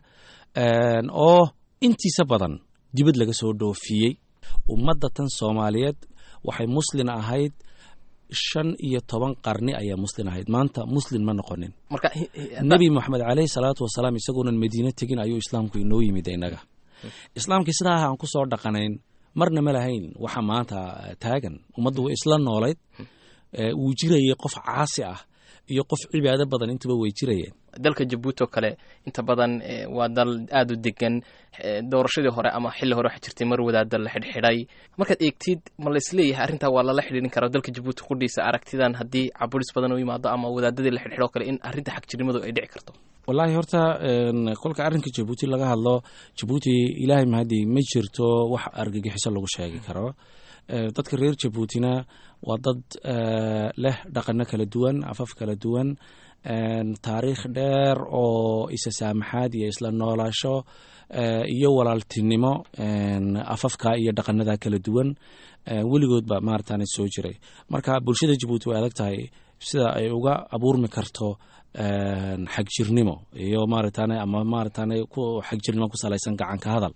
oo intiisa badan dibad laga soo dhoofiyey ummadda tan soomaaliyeed waxay muslin ahayd shan iyo toban qarni ayaa muslin ahayd maanta muslin ma noqonin nebi moxamed caleyhi salaatu wasalaam isaguonan madiine tegin ayuu islaamku inoo yimid innaga islaamkii sidaa aan ku soo dhaqanayn marna ma lahayn waxa maanta taagan ummaddu way isla noolayd wuu jirayay qof caasi ah iyo qof cibaado badan intuba way jirayeen dalka jabuuti oo kale inta badan waa dal aada u degan doorashadii hore ama xilli hore waxa jirtay mar wadaada la xidhxidhay markaad eegtid ma laisleeyahay arrintaa waa lala xidhiirin karaa dalka jabuuti qudhiisa aragtidan haddii caburis badan u yimaado ama wadaadadii la xidhxidho kale in arrinta xagjirnimadu ay dhici karto wallaahi horta kolka arrinka jabuuti laga hadlo jabuuti ilaahay mahadii ma jirto wax argagixiso lagu sheegi karo dadka reer jabuutina waa dad leh dhaqano kala duwan afaf kala duwan taariikh dheer oo isa saamaxaad iyo isla noolaasho iyo walaaltinimo afafka iyo dhaqanada kala duwan weligoodba maaratan soo jiray marka bulshada jabuuti way adag tahay sida ay uga abuurmi karto xagjirnimo iyo maaratan ama maaratan ku xagjirnimo ku salaysan gacanka hadal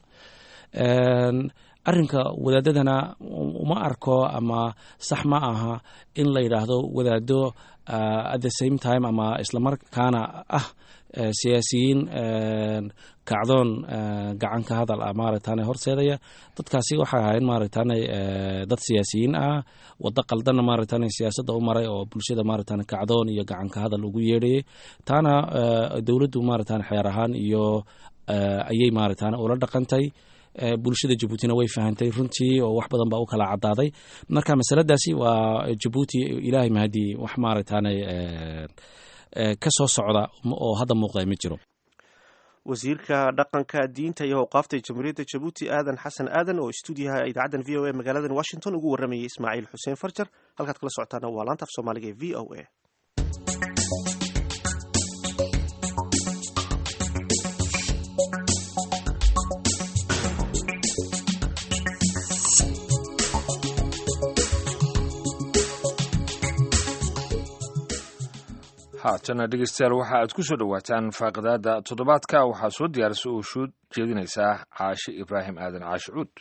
arrinka wadaadadana uma arko ama sax ma aha in la yidhaahdo wadaado at the same time ama islamarkaana ah siyaasiyiin kacdoon gacanka hadal ah maaragtane horseedaya dadkaasi waxay ahayn maaragtane dad siyaasiyiin ah waddo qaldanna maaragtane siyaasadda u maray oo bulshada maaragtane kacdoon iyo gacanka hadal ugu yeedhayay taana dowladdu maaragtane xeer ahaan iyo ayay maaragtane ula dhaqantay bulshada jabuutina way fahantay runtii oo wax badan baa u kala cadaaday marka masaladaasi waa jabuuti ilaahay mahadii wax maaragtane ka soo socda oo hadda muuqda ma jiro wasiirka dhaqanka diinta iyo awqaafta jamhuuriyadda jabuuti aadan xasan aadan oo stuudiyaha idaacaddan v o a magaaladan washington ugu warramayay ismaaciil xuseen farjar halkaad kala socotaana waa laanta af soomaaliga ee v o a haatana dhegeystayaal waxa aad ku soo dhowaataan faaqidaada toddobaadka waxaa soo diyaarisa oo shuud jeedinaysaa caashe ibraahim aadan caashi cuud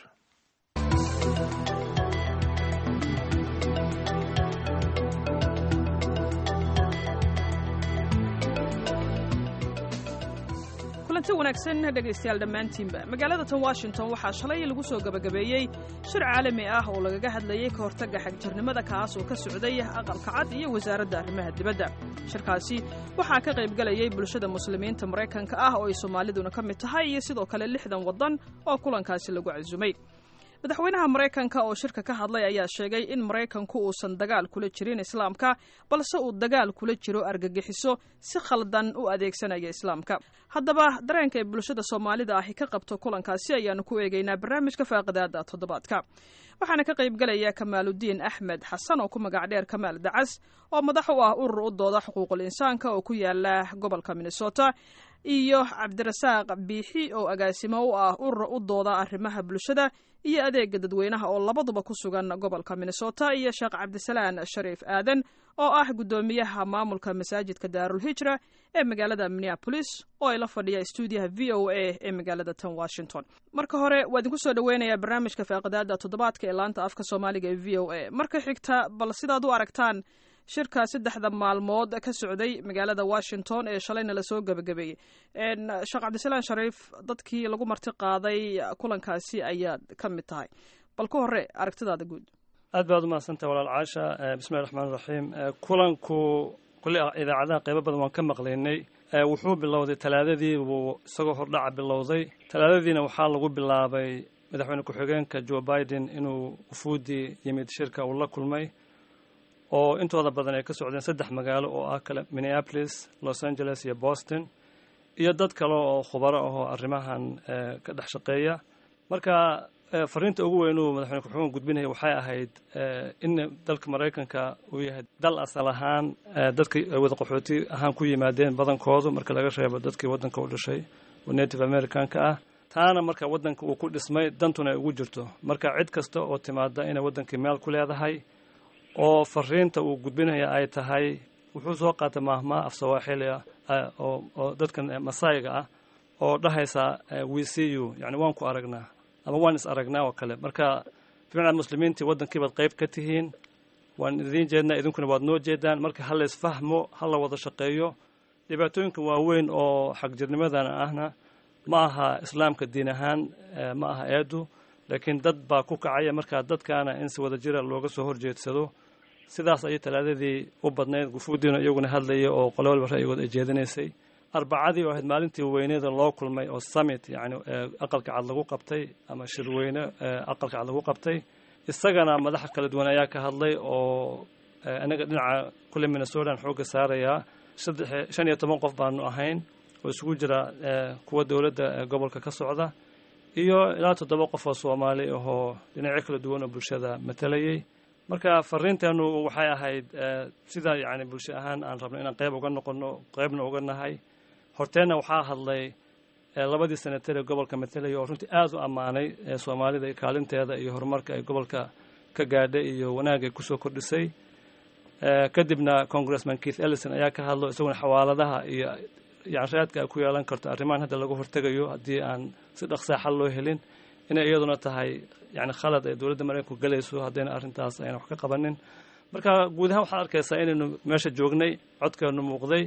kulanti wanaagsan dhegaystayaal dhammaantiinba magaalada tan washington waxaa shalay lagu soo gebagabeeyey shir caalami ah oo lagaga hadlayey ka hortagga xagjirnimada kaas oo ka socday aqalka cad iyo wasaaradda arrimaha dibadda shirkaasi waxaa ka qaybgelayay bulshada muslimiinta maraykanka ah oo ay soomaaliduna ka mid tahay iyo sidoo kale lixdan waddan oo kulankaasi lagu casumay madaxweynaha maraykanka oo shirka ka hadlay ayaa sheegay in maraykanku uusan dagaal kula jirin islaamka balse uu dagaal kula jiro argagixiso si khaldan u adeegsanaya islaamka haddaba dareenka ay bulshada soomaalida ahi ka qabto kulankaasi ayaanu ku eegaynaa barnaamijka faaqidaada toddobaadka waxaana ka qaybgelaya kamaaludiin axmed xasan oo ku magac dheer kamaal dacas oo madax u ah urur u dooda xuquuqul insaanka oo ku yaala gobolka minnesota iyo cabdirasaaq biixi oo agaasimo u ah urur u dooda arrimaha bulshada iyo adeega dadweynaha oo labaduba ku sugan gobolka minnesota iyo sheekh cabdisalaan shariif aadan oo ah guddoomiyaha maamulka masaajidka daarulhijra ee magaalada minneapolis oo ay la fadhiya stuudiyaha v o a ee magaalada tan washington marka hore waa idinku soo dhoweynayaa barnaamijka faaqidaada toddobaadka ee laanta afka soomaaliga ee v o a marka xigta bal sidaad u aragtaan shirka saddexda maalmood ka socday magaalada washington ee shalayna lasoo gebagabeeyey sheekh cabdisalaan shariif dadkii lagu marti qaaday kulankaasi ayaad ka mid tahay bal ka hore aragtidaada guud aad baad umahadsantah walaal caasha bismillahi raxmaan raxiim kulanku kulli idaacadaha qaybo badan waan ka maqlaynay wuxuu bilowday talaadadii buu isagoo hordhaca bilowday talaadadiina waxaa lagu bilaabay madaxweyne ku-xigeenka joe biden inuu wufuuddii yimid shirka uu la kulmay oo intooda badan ay ka socdeen saddex magaalo oo ah kale minneapolis los angeles iyo boston iyo dad kale oo khubaro ahoo arrimahan ka dhex shaqeeya marka fariinta ugu weyn uu madaxweyne ku-xigeenka gudbinaya waxay ahayd in dalka maraykanka uu yahay dal asal ahaan dadkii wada qaxooti ahaan ku yimaadeen badankoodu marka laga reebo dadkii waddanka u dhashay oo native americanka ah taana marka waddanka uu ku dhismay dantuna ay ugu jirto marka cid kasta oo timaada inay waddankii meel ku leedahay oo fariinta uu gudbinaya ay tahay wuxuu soo qaatay maahmaa af sawaaxilia oo dadkan masaayiga ah oo dhahaysa we see you yani waan ku aragnaa ama waan is aragnaa oo kale marka bimacnaa muslimiintii waddankii baad qayb ka tihiin waan idiin jeednaa idinkuna waad noo jeedaan marka ha la isfahmo ha la wada shaqeeyo dhibaatooyinka waaweyn oo xagjirnimadan ahna ma aha islaamka diin ahaan ma aha eedu laakiin dad baa ku kacaya markaa dadkaana in si wada jira looga soo horjeedsado sidaas ayay talaadadii u badnayd gufuudiina iyaguna hadlaya oo qole walba ra'yigood ay jeedinaysay arbacadii oo ahayd maalintii weyneeda loo kulmay oo summit yani aqalka cad lagu qabtay ama shirweyne aqalka cad lagu qabtay isagana madaxa kala duwan ayaa ka hadlay oo anaga dhinaca kule minnesotan xoogga saarayaa shan iyo toban qof baanu ahayn oo isugu jira kuwa dowladda gobolka ka socda iyo ilaa toddoba qof oo soomaali ahoo dhinacyo kala duwan oo bulshada matalayay marka fariinteenu waxay ahayd sida yani bulsho ahaan aan rabno inaan qayb uga noqono qaybna uga nahay horteenna waxaa hadlay labadii senatar ee gobolka matalaya oo runtii aada u ammaanay soomaalida kaalinteeda iyo horumarka ay gobolka ka gaadhay iyo wanaag ay kusoo kordhisay kadibna congressman keith ellison ayaa ka hadlo isaguna xawaaladaha iyo yanshaadka ay ku yeelan karto arrimahan hadda laga hortegayo haddii aan si dhaqsaa xal loo helin inay iyaduna tahay yani khalad ay dowladda maraykanku galayso haddayna arrintaas ayna wax ka qabanin marka guud ahaan waxaad arkaysaa inaynu meesha joognay codkeenu muuqday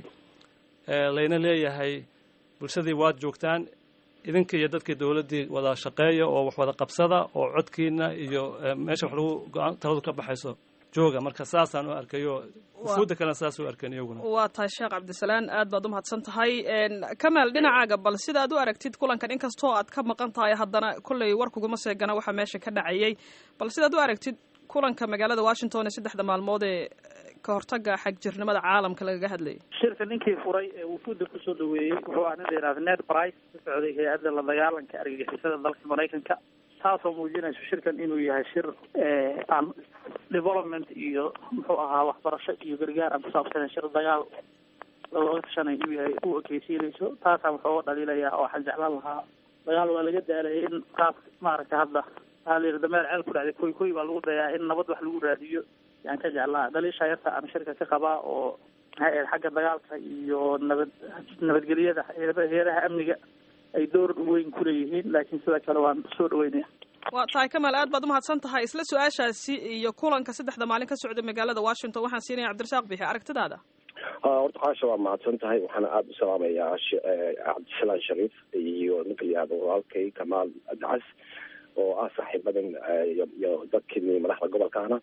layna leeyahay bulshadii waad joogtaan idinka iyo dadkii dowladdii wada shaqeeya oo wax wada qabsada oo codkiina iyo meesha wax lagu taladu ka baxayso jooga marka saasaan u arkayo ufuudda kalena saas u arkeen iyaguna waa tahay sheekh cabdisalaan aad baad u mahadsan tahay kamaal dhinacaaga bal sida aad u aragtid kulankan inkastoo aad ka maqan tahay haddana kolley warkuguma seegana waxaa meesha ka dhacayay bal sidaad u aragtid kulanka magaalada washington ee saddexda maalmood ee ka hortaga xagjirnimada caalamka lagaga hadlayay shirka ninkii furay ee wufuudda kusoo dhaweeyey wuxuu ah nin la yidhahda ned price ka socday hay-adda la dagaalanka argagixisada dalka maraykanka taasoo muujinayso shirkan inuu yahay shir aan development iyo muxuu ahaa waxbarasho iyo gargaar aan kusaabsanen shir dagaal looga tashanay inuu yahay u ekeysiinayso taasaan wuxuu uga dhaliilayaa oo waxaan jeclaan lahaa dagaal waa laga daalayay in qaab maaragtay hadda waxaa la yidhi dameer ceel ku dhacday koy koy baa lagu dayaa in nabad wax lagu raadiyo yaan ka jeclaa dhaliisha yarta aan shirka ka qabaa oo ha-eed xagga dagaalka iyo nabad nabadgelyada heeraha amniga ay door weyn ku leeyihiin laakiin sidoo kale waan soo dhaweynaya waa tahay kamaal aad baad umahadsan tahay isla su-aashaasi iyo kulanka saddexda maalin ka socday magaalada washington waxaan siinaya cabdirasaaq bixi aragtidaada horta xaasha waa mahadsan tahay waxaana aada u salaamayaa cabdisalaan shariif iyo ninka layihahdo walaalkay kamaal dacas oo ah saaxiibadan iyo dadkii madaxda gobolkaana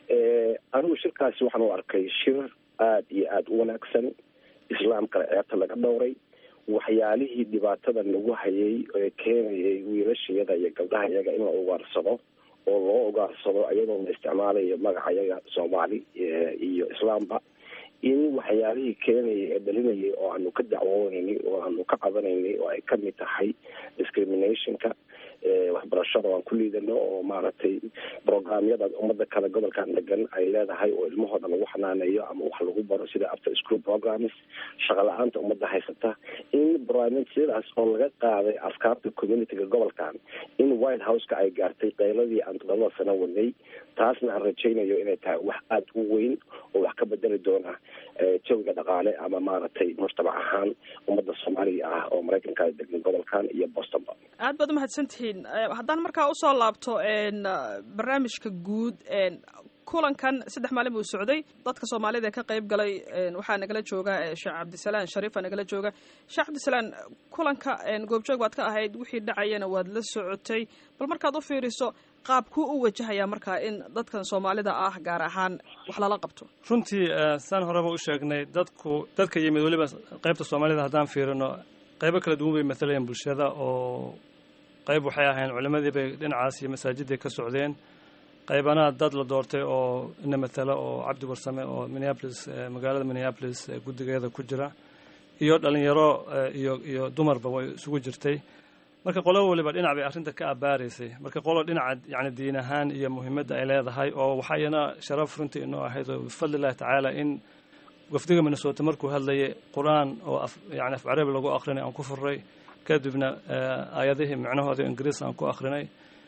anigu shirkaasi waxaan u arkay shir aada iyo aada u wanaagsan islaamkana ceebta laga dhowray waxyaalihii dhibaatadan lagu hayay ee keenayay wiilashayada iyo gabdhaha iyaga in la ugaarsado oo loo ugaarsado iyadoo la isticmaalayo magaca iyaga soomaali iyo islaamba in waxyaalihii keenayay ee dhalinayay oo aanu ka dacwoonaynay oo aanu ka cabanaynay oo ay kamid tahay discriminationka waxbarashada aan ku liidano oo maaragtay programyada umada kale gobolkan degan ay leedahay oo ilmahooda lagu xanaaneeyo ama wax lagu baro sida after school programs shaqa la-aanta umada haysata in barnaamijyadaas oo laga qaaday afkaarta communityga gobolkan in white houseka ay gaartay qayladii aan todobada sano wadnay taasna aan rajaynayo inay tahay wax aada u weyn oo wax ka bedeli doona jawiga dhaqaale ama maaragtay mujtamac ahaan ummadda soomaaliga ah oo maraykanka degan gobolkan iyo bostonba aad baad umahadsantihiin haddaan markaa usoo laabto barnaamijka guud kulankan saddex maalin buu socday dadka soomaalida ee ka qayb galay waxaa nagala jooga sheekh cabdisalaan shariifa nagala jooga sheekh cabdisalaan kulanka goobjoog baad ka ahayd wixii dhacayana waad la socotay bal markaad u fiiriso qaabkuu u wajahayaa markaa in dadkan soomaalida ah gaar ahaan wax lala qabto runtii saan horeba u sheegnay dadku dadka yimid weliba qaybta soomaalida haddaan fiirino qaybo kala duwan bay matalayeen bulshada oo qayb waxay ahayn culimadii bay dhinacaas iyo masaajiday ka socdeen qaybana dad la doortay oo ina matala oo cabdi warsame oo minneapolis magaalada minneapolis guddigeeda ku jira iyo dhalinyaro iyo iyo dumarba way isugu jirtay marka qolo waliba dhinac bay arrinta ka abaaraysay marka qolo dhinaca yani diin ahaan iyo muhiimadda ay leedahay oo waxaa iyana sharaf runtii inoo ahayd oo bifadli illahi tacaala in wafdiga minnesota markuu hadlayay qur-aan oo yani af carabi lagu akrinay aan ku furay kadibna aayadihii micnahooda ingiriis aan ku akrinay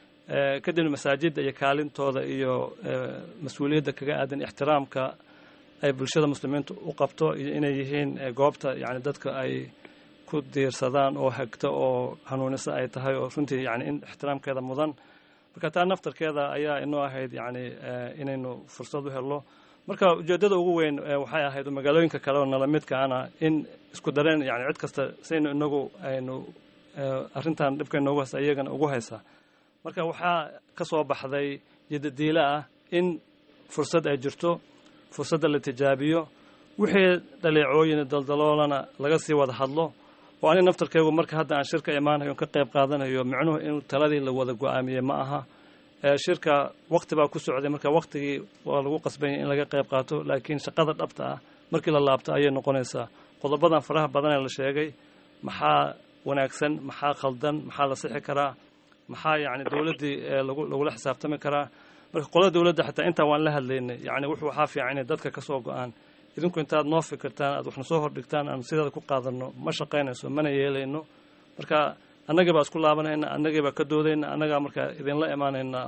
kadibna masaajidda iyo kaalintooda iyo mas-uuliyadda kaga aadan ixtiraamka ay bulshada muslimiinta u qabto iyo inay yihiin goobta yani dadka ay ku diirsadaan oo hagto oo hanuunisa ay tahay oo runtii yani in ixtiraamkeeda mudan marka taa naftarkeeda ayaa inoo ahayd yani inaynu fursad u helno marka ujeeddada ugu weyn waxay ahayd magaalooyinka kale oo nala midkaana in isku dareen yani cid kasta saynu inagu aynu arrintan dhibka inoogu haysa iyagana ugu haysaa marka waxaa ka soo baxday yadadiilo ah in fursad ay jirto fursadda la tijaabiyo wixii dhaleecooyin daldaloolana laga sii wada hadlo oo ani naftarkeygu marka hadda aan shirka imaanayo ka qayb qaadanayo micnuhu in taladii la wada go-aamiyey ma aha shirka wakti baa ku socday marka waktigii waa lagu qasbanya in laga qayb qaato laakiin shaqada dhabta ah markii la laabto ayay noqonaysaa qodobadan faraha badan ee la sheegay maxaa wanaagsan maxaa khaldan maxaa la sixi karaa maxaa yani dowladdii lagula xisaabtami karaa marka qolada dowladda xataa intaa waan la hadlaynay yani wuxuu waxaa fiican inay dadka ka soo go-aan idinku intaad noo fikirtaan aad waxna soo hordhigtaan aan sideeda ku qaadanno ma shaqaynayso mana yeelayno marka annagii baa isku laabanayna annagii baa ka doodayna annagaa markaa idinla imaanaynaa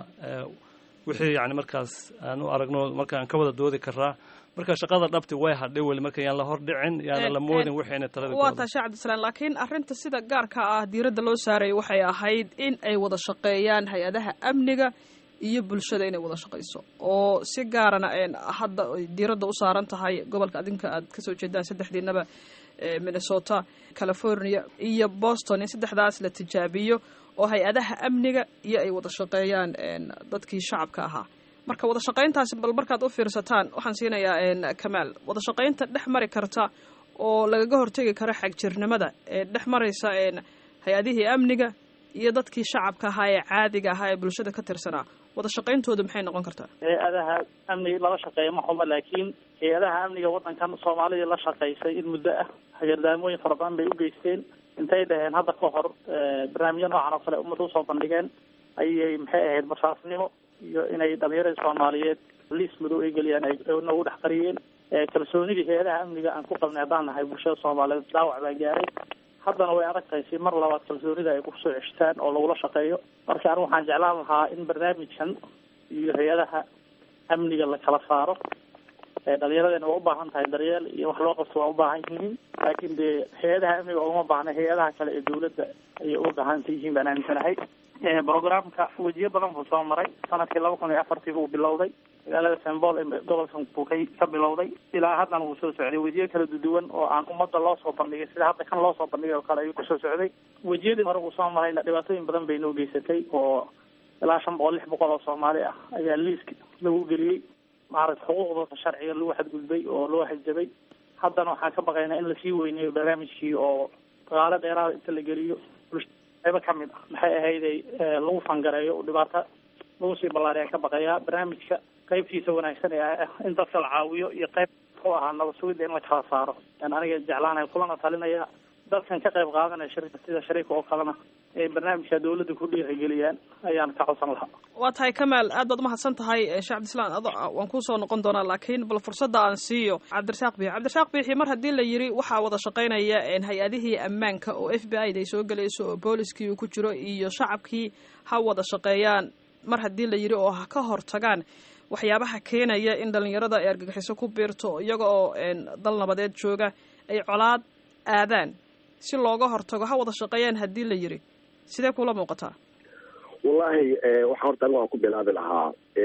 wixii yani markaas aan u aragno marka aan ka wada doodi karaa marka shaqada dhabti way hadhay weli marka yaan la hordhicin yaana la moodin wixayna talada waa tahay sheekh cabdisalaam laakiin arrinta sida gaarka ah diiradda loo saarayay waxay ahayd in ay wada shaqeeyaan hay-adaha amniga iyo bulshada inay wada shaqayso oo si gaarana hadda diiradda u saaran tahay gobolka adinka aad kasoo jeedaan saddexdiinaba minnesota california iyo boston in saddexdaas la tijaabiyo oo hay-adaha amniga iyo ay wada shaqeeyaan dadkii shacabka ahaa marka wada shaqayntaasi bal markaad u fiirsataan waxaan siinayaa kamaal wada shaqaynta dhex mari karta oo lagaga hortegi karo xagjirnimada ee dhex maraysa hay-adihii amniga iyo dadkii shacabka ahaa ee caadiga ahaa ee bulshada ka tirsanaa wada shaqayntoodu maxay noqon kartaa hay-adaha amniga lala shaqeeya ma xumo laakiin hay-adaha amniga waddankan soomaalida la shaqaysay in muddo ah hagardaamooyin fara badan bay u geysteen intay dhaheen hadda ka hor barnaamijyo noocan oo kale ummadda usoo bandhigeen ayay maxay ahayd basaasnimo iyo inay dhalinyarada soomaaliyeed liis madow ay geliyaan ay nagu dhex qariyeen kalsoonidii hay-adaha amniga aan ku qabnay haddaan nahay bulshada soomaaliyeed dhaawac baa gaaray haddana way adag tahay si mar labaad kalsoonida ay kusoo ceshtaan oo lagula shaqeeyo marka anigu waxaan jeclaan lahaa in barnaamijkan iyo hay-adaha amniga la kala saaro dhalinyaradena waa ubaahan tahay daryeel iyo wax loo qabto waa ubaahan yihiin laakiin dee hay-adaha amniga uma baahna hay-adaha kale ee dawladda ayay uga baahanta yihiin baan aaminsanahay programka wejiyo badan buu soo maray sanadkii laba kun iyo afartii buu bilowday magaalada sembol ee gobolkan buu ka ka bilowday ilaa haddana wuu soo socday wejiyo kala duduwan oo aan ummadda loo soo bandhigay sida hadda kan loo soo bandhigay oo kale ayuu kusoo socday wejiyadii hore uu soo marayna dhibaatooyin badan bay noo geysatay oo ilaa shan boqol lix boqol oo soomaali ah ayaa liiska lagu geliyey maaragta xuquuqdooda sharciga lagu xadgudbay oo loo xajabay haddana waxaan ka baqaynaa in lasii weyneeyo barnaamijkii oo dagaalo dheeraada inta la geliyo qaybo ka mid ah maxay ahayday lagu fangareeyo oo dhibaato lagu sii ballaariyaa ka baqayaa barnaamijka qaybtiisa wanaagsan ee ah in dadka la caawiyo iyo qayb u ahaa nabad sugidda in la kala saaro yan aniga jeclaanaya kulana talinaya dadkan ka qayb qaadanaya shirka sida shariika oo kalena ee barnaamijka dawladda ku dhiirigeliyaan ayaan ka codsan lahaa waa tahay kamaal aad baad umahadsan tahay sheekh cabdislaan ado waan kusoo noqon doonaa laakiin bal fursadda aan siiyo cabdirasaaq biixi cabdirasaaq biixi mar haddii la yidhi waxaa wada shaqaynaya hay-adihii ammaanka oo f b i da ay soo gelayso oo booliskii uu ku jiro iyo shacabkii ha wada shaqeeyaan mar haddii la yidhi oo ha ka hortagaan waxyaabaha keenaya in dhalinyarada ay argagixiso ku biirto iyaga oo dal nabadeed jooga ay colaad aadaan si looga hortago ha wada shaqeeyaan haddii la yidhi sidee kula muuqataa wallahi waxaa horta anigu aan ku bilaabi lahaa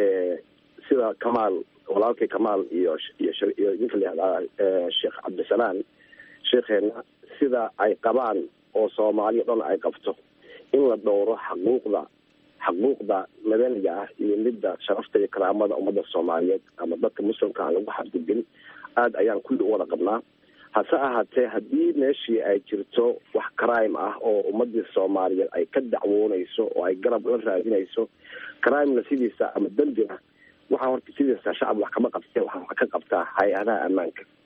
sida kamaal walaalkay kamaal iyo iyo iyo ninka layihahdaa sheekh cabdisalaan sheekheena sida ay qabaan oo soomaali o dhan ay qabto in la dhowro xaquuqda xaquuqda madaniga ah iyo midda sharafta iyo karaamada ummadda soomaaliyeed ama dadka muslimka aan lagu xadgudbin aada ayaan kulli u wada qabnaa hase ahaatee haddii meeshii ay jirto wax crime ah oo ummadii soomaaliyeed ay ka dacwoonayso oo ay garab la raadinayso crimena sidiisa ama dembina waxaa horta sidiisa shacab wax kama qabtee waxaa wax ka qabtaa hay-adaha ammaanka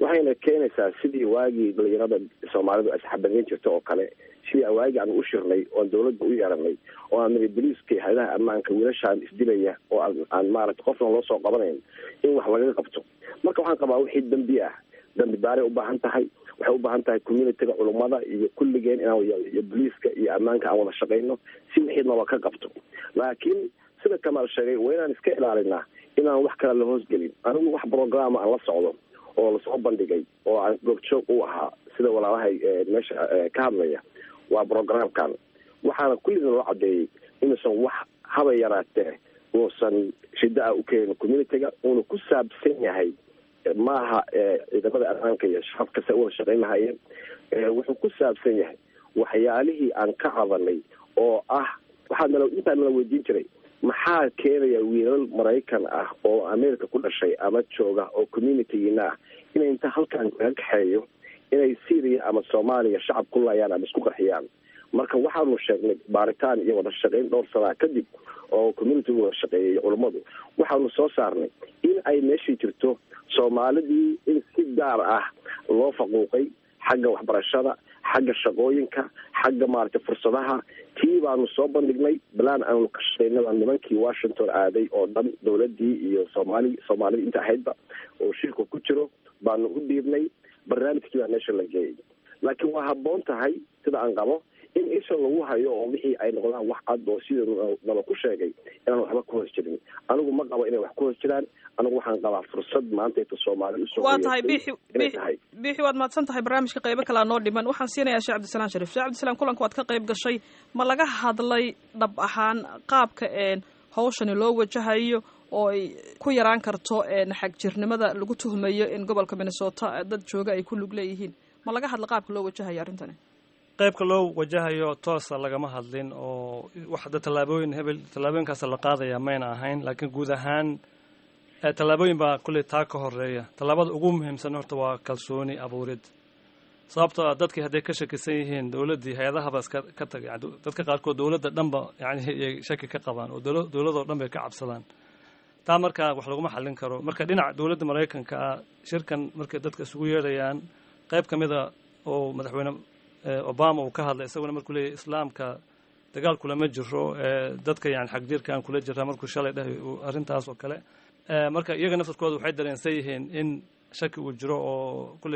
waxayna keenaysaa sidii waagii dhalinyarada soomaalidu asxabadeyn jirta oo kale sidii waagii aan u shirnay oon dawladda u yeeranay oo aan niri boliiska iyo hayadaha ammaanka wiilashaan isdilaya oo aan aan maaragta qofna loo soo qabanayn in wax lagaga qabto marka waxaan qabaa wixii dambi ah dambi baaray ubaahan tahay waxay ubaahan tahay communityga culummada iyo kulligeen inaan iyo boliiska iyo ammaanka aan wada shaqayno si wixii naba ka qabto laakiin sida kamaal sheegay waa inaan iska ilaalinaa inaan wax kale la hoosgelin anigu wax programa aan la socdo oo lasoo bandhigay oo aan goobjoog u ahaa sida walaalahay meesha ka hadlaya waa programkan waxaana kulliga loo cadeeyey inuusan wax haba yaraatee uusan shida ah u keenin communityga uuna ku saabsan yahay maaha ciidamada ammaanka iyo shacabka se uwada shaqayn lahayeen wuxuu ku saabsan yahay waxyaalihii aan ka cadanay oo ah waxaa nala intaa nala weydiin jiray maxaa keenaya wiilal maraykan ah oo america ku dhashay ama jooga oo communitygiina ah inay inta halkan kaga kaxeeyo inay syria ama soomaaliya shacab ku laayaan ama isku qarxiyaan marka waxaanu sheegnay baaritaan iyo wada shaqayn dhowr sanaa kadib oo communitigu wada shaqeeyay culummadu waxaanu soo saarnay in ay meeshii jirto soomaalidii in si gaar ah loo faquuqay xagga waxbarashada xagga shaqooyinka xagga maaragtay fursadaha tii baanu soo bandhignay balaan aanu ka shaqaynaba nimankii washington aaday oo dhan dawladii iyo soomaali soomaalida inta ahaydba oo shirka ku jiro baanu u dhiibnay barnaamijkii baa meesha la geeyay laakiin waa habboon tahay sida aan qabo in isha lagu hayo oo wixii ay noqdaan wax cad oo sida naba ku sheegay inaan waxba ku hoos jirin anigu ma qabo inay wax ku hoos jiraan anigu waxaan qabaa fursad maanta inta soomaali usoo waa tahay bixi bixi waad mahadsan tahay barnaamijka qaybo kalea noo dhiman waxaan siinayaa sheekh cabdisalaan sharif sheekh cabdisalaan kulanka waad ka qayb gashay ma laga hadlay dhab ahaan qaabka hawshani loo wajahayo oo ay ku yaraan karto xagjirnimada lagu tuhmayo in gobolka minnesota dad jooga ay ku lug leeyihiin ma laga hadla qaabka loo wajahayo arrintani qaybka loo wajahayo toosa lagama hadlin oo waxda tallaabooyin hebel tallaabooyinkaas la qaadaya mayna ahayn laakiin guud ahaan tallaabooyin baa kulley taa ka horeeya tallaabada ugu muhiimsan horta waa kalsooni abuurid sababtoo ah dadkii hadday ka shakisan yihiin dowladdii hay-adahaba iska ka tagay dadka qaarkood dowladda dhanba yani ay shaki ka qabaan oo dowladoo dhan bay ka cabsadaan taa markaa wax laguma xallin karo marka dhinaca dowladda maraykanka ah shirkan markay dadka isugu yeedhayaan qayb ka mida oo madaxweyne obama uu ka hadlay isaguna markuu leeyahy islaamka dagaal kulama jiro dadka yani xagjirkaan kula jiraa markuu shalay dhahay arrintaas oo kale marka iyaga naftarkooda waxay dareensan yihiin in shaki uu jiro oo kulley